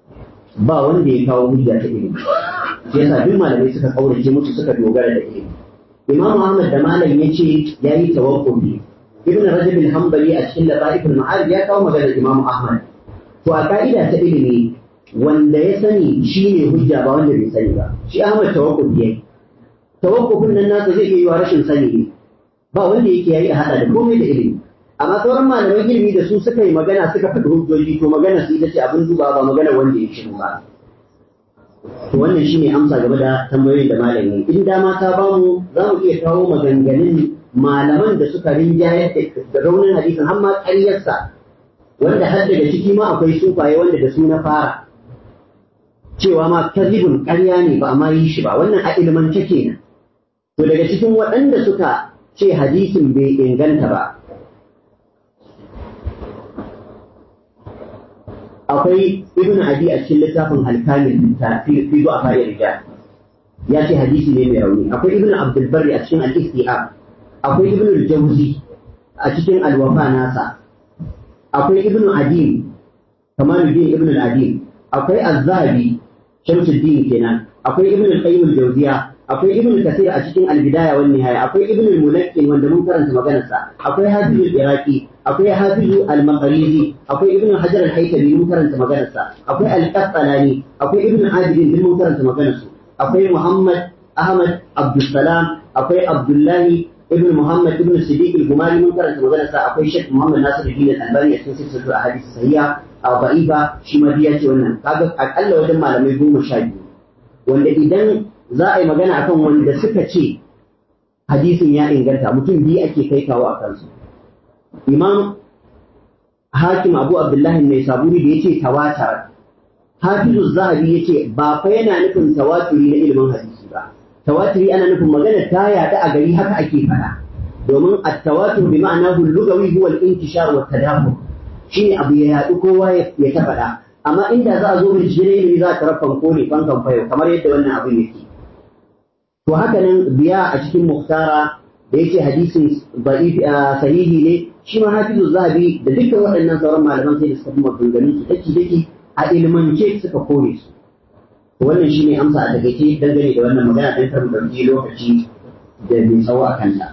ba wanda ya kawo hujja ta ilimi shi yasa duk malamai suka kaurace musu suka dogara da ilimi Imam Ahmad da malam ya ce ya yi tawakkufi Ibn Rajab al-Hanbali a cikin Lataif al-Ma'arij ya kawo maganar Imam Ahmad to a ka'ida ta ilimi wanda ya sani shi ne hujja ba wanda bai sani ba shi Ahmad tawakkufi yayi tawakkufin nan nasa zai iya yiwa rashin sani ne ba wanda yake yayi a hada da komai da ilimi amma sauran malaman ilimi da su suka yi magana suka faɗi hujjoji to magana su ita ce abin duba ba magana wanda ya shiru ba to wannan shine amsa game da tambayoyin da malami in dama ta bamu za mu iya kawo maganganun malaman da suka rinjayar da raunin hadisin har ma ƙaryarsa wanda har daga ciki ma akwai sufaye wanda da su na fara cewa ma kazibun ƙarya ne ba a ma yi shi ba wannan a ilmance kenan to daga cikin waɗanda suka ce hadisin bai inganta ba akwai ibn abi a cikin littafin alkamil fi fi zuwa fa'ir rijal ya ce hadisi ne mai rauni akwai ibn abdul barri a cikin al-istiab akwai ibn al-jawzi a cikin al-wafa nasa akwai ibn adim kamaluddin ibn al-adim akwai az-zahabi shamsuddin kenan akwai ibn al-qayyim al-jawziya akwai ibn kasir a cikin al-bidaya wan nihaya akwai ibn al-mulakkin wanda mun karanta maganarsa akwai hafiz al-iraqi akwai hafiz al-maqrizi akwai ibn hajar al-haytami mun karanta maganarsa akwai al-qasqalani akwai ibn abidin din mun karanta maganarsu akwai muhammad ahmad abdussalam akwai abdullahi ibn muhammad ibn siddiq al-gumari mun karanta maganarsa akwai shaykh muhammad nasiruddin al-albani a cikin silsilar ahadith sahiha a ba'iba shi ma ya ce wannan kaga akalla wajen malamai goma sha biyu wanda idan za a yi magana akan wanda suka ce hadisin ya inganta mutum biyu ake kai kawo a kansu imam hakim abu abdullahi mai saburi da ya ce tawatar hafizu zahabi ya ce ba fa yana nufin tawaturi na ilimin hadisi ba tawaturi ana nufin magana ta yaɗa a gari haka ake faɗa domin at-tawatur bi ma'ana lugawi huwa al-intishar wa tadabbur shine abu ya yaɗu kowa ya ta faɗa amma inda za a zo bincike ne ilimi za ta rafan ko ne fankan fayo kamar yadda wannan abin yake to haka nan biya a cikin muktara da yake hadisin sahihi ne shi ma hafizu zahabi da dukkan waɗannan sauran malaman sai da suka fi maganganun su daki daki a ilmance suka kore su to wannan shine amsa a takaice dangane da wannan magana dan kar mu ɗauki lokaci da mai tsawo a kanta.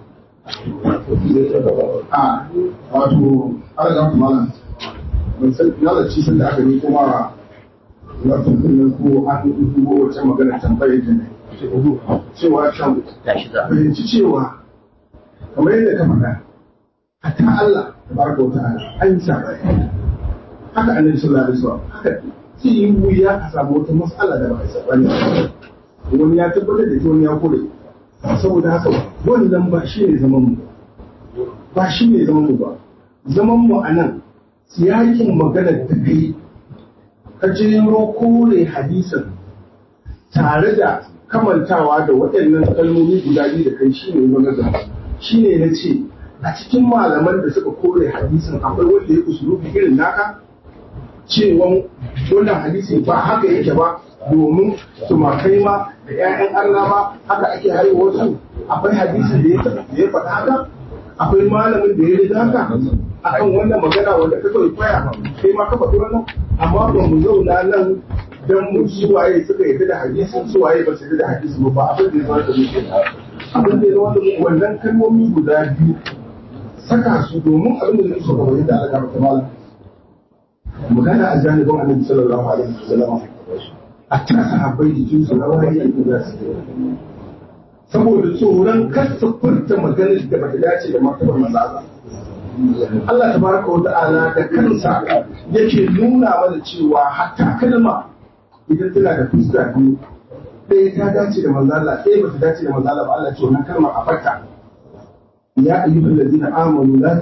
a wato ala ga malam ban san na da ci da aka yi kuma wato kullum ko an yi ko wacce magana tambayar da ne cewa can fahimci cewa kamar yadda ka faɗa hatta Allah tabaraka wa ta'ala an yi sabani haka annabi sallallahu alaihi wasallam haka zai yi wuya a samu wata mas'ala da ba a sabani wani ya tabbatar da ita wani ya kore saboda haka wannan ba shi ne zaman mu ba shi ne zaman mu ba zaman mu a nan siyakin maganar da kai ka jero kore hadisin tare da kamantawa da waɗannan kalmomi guda biyu da kai shine maganar shine na ce a cikin malaman da suka kore hadisin akwai wanda ya usulubi irin naka cewa wannan hadisi ba haka yake ba domin tumakai ma da 'ya'yan Allah ma haka ake haihuwar su akwai hadisi da ya faɗa haka akwai malamin da ya riga haka akan wannan magana wanda ka kawai kwaya kai ma ka faɗi wannan amma ba mu zauna nan dan mu ji waye suka yarda da hadisin su waye ba su yarda da hadisin ba abin da ya zama da muke abin da ya zama da wannan kalmomi guda biyu saka su domin abin da zai so kamar yadda Allah ya malam magana a janibin annabi sallallahu alaihi wasallam a ta sahabbai jikin su na wani yanzu za su saboda tsoron kasa furta maganar da bata dace da martabar mazaza Allah tabaraka wa ta'ala da kansa yake nuna mana cewa hatta kalma idan tana da fuska biyu ɗaya ta dace da manzala ɗaya bata dace da manzala ba Allah ce wannan kalmar a farta ya ayyuhal ladina amanu la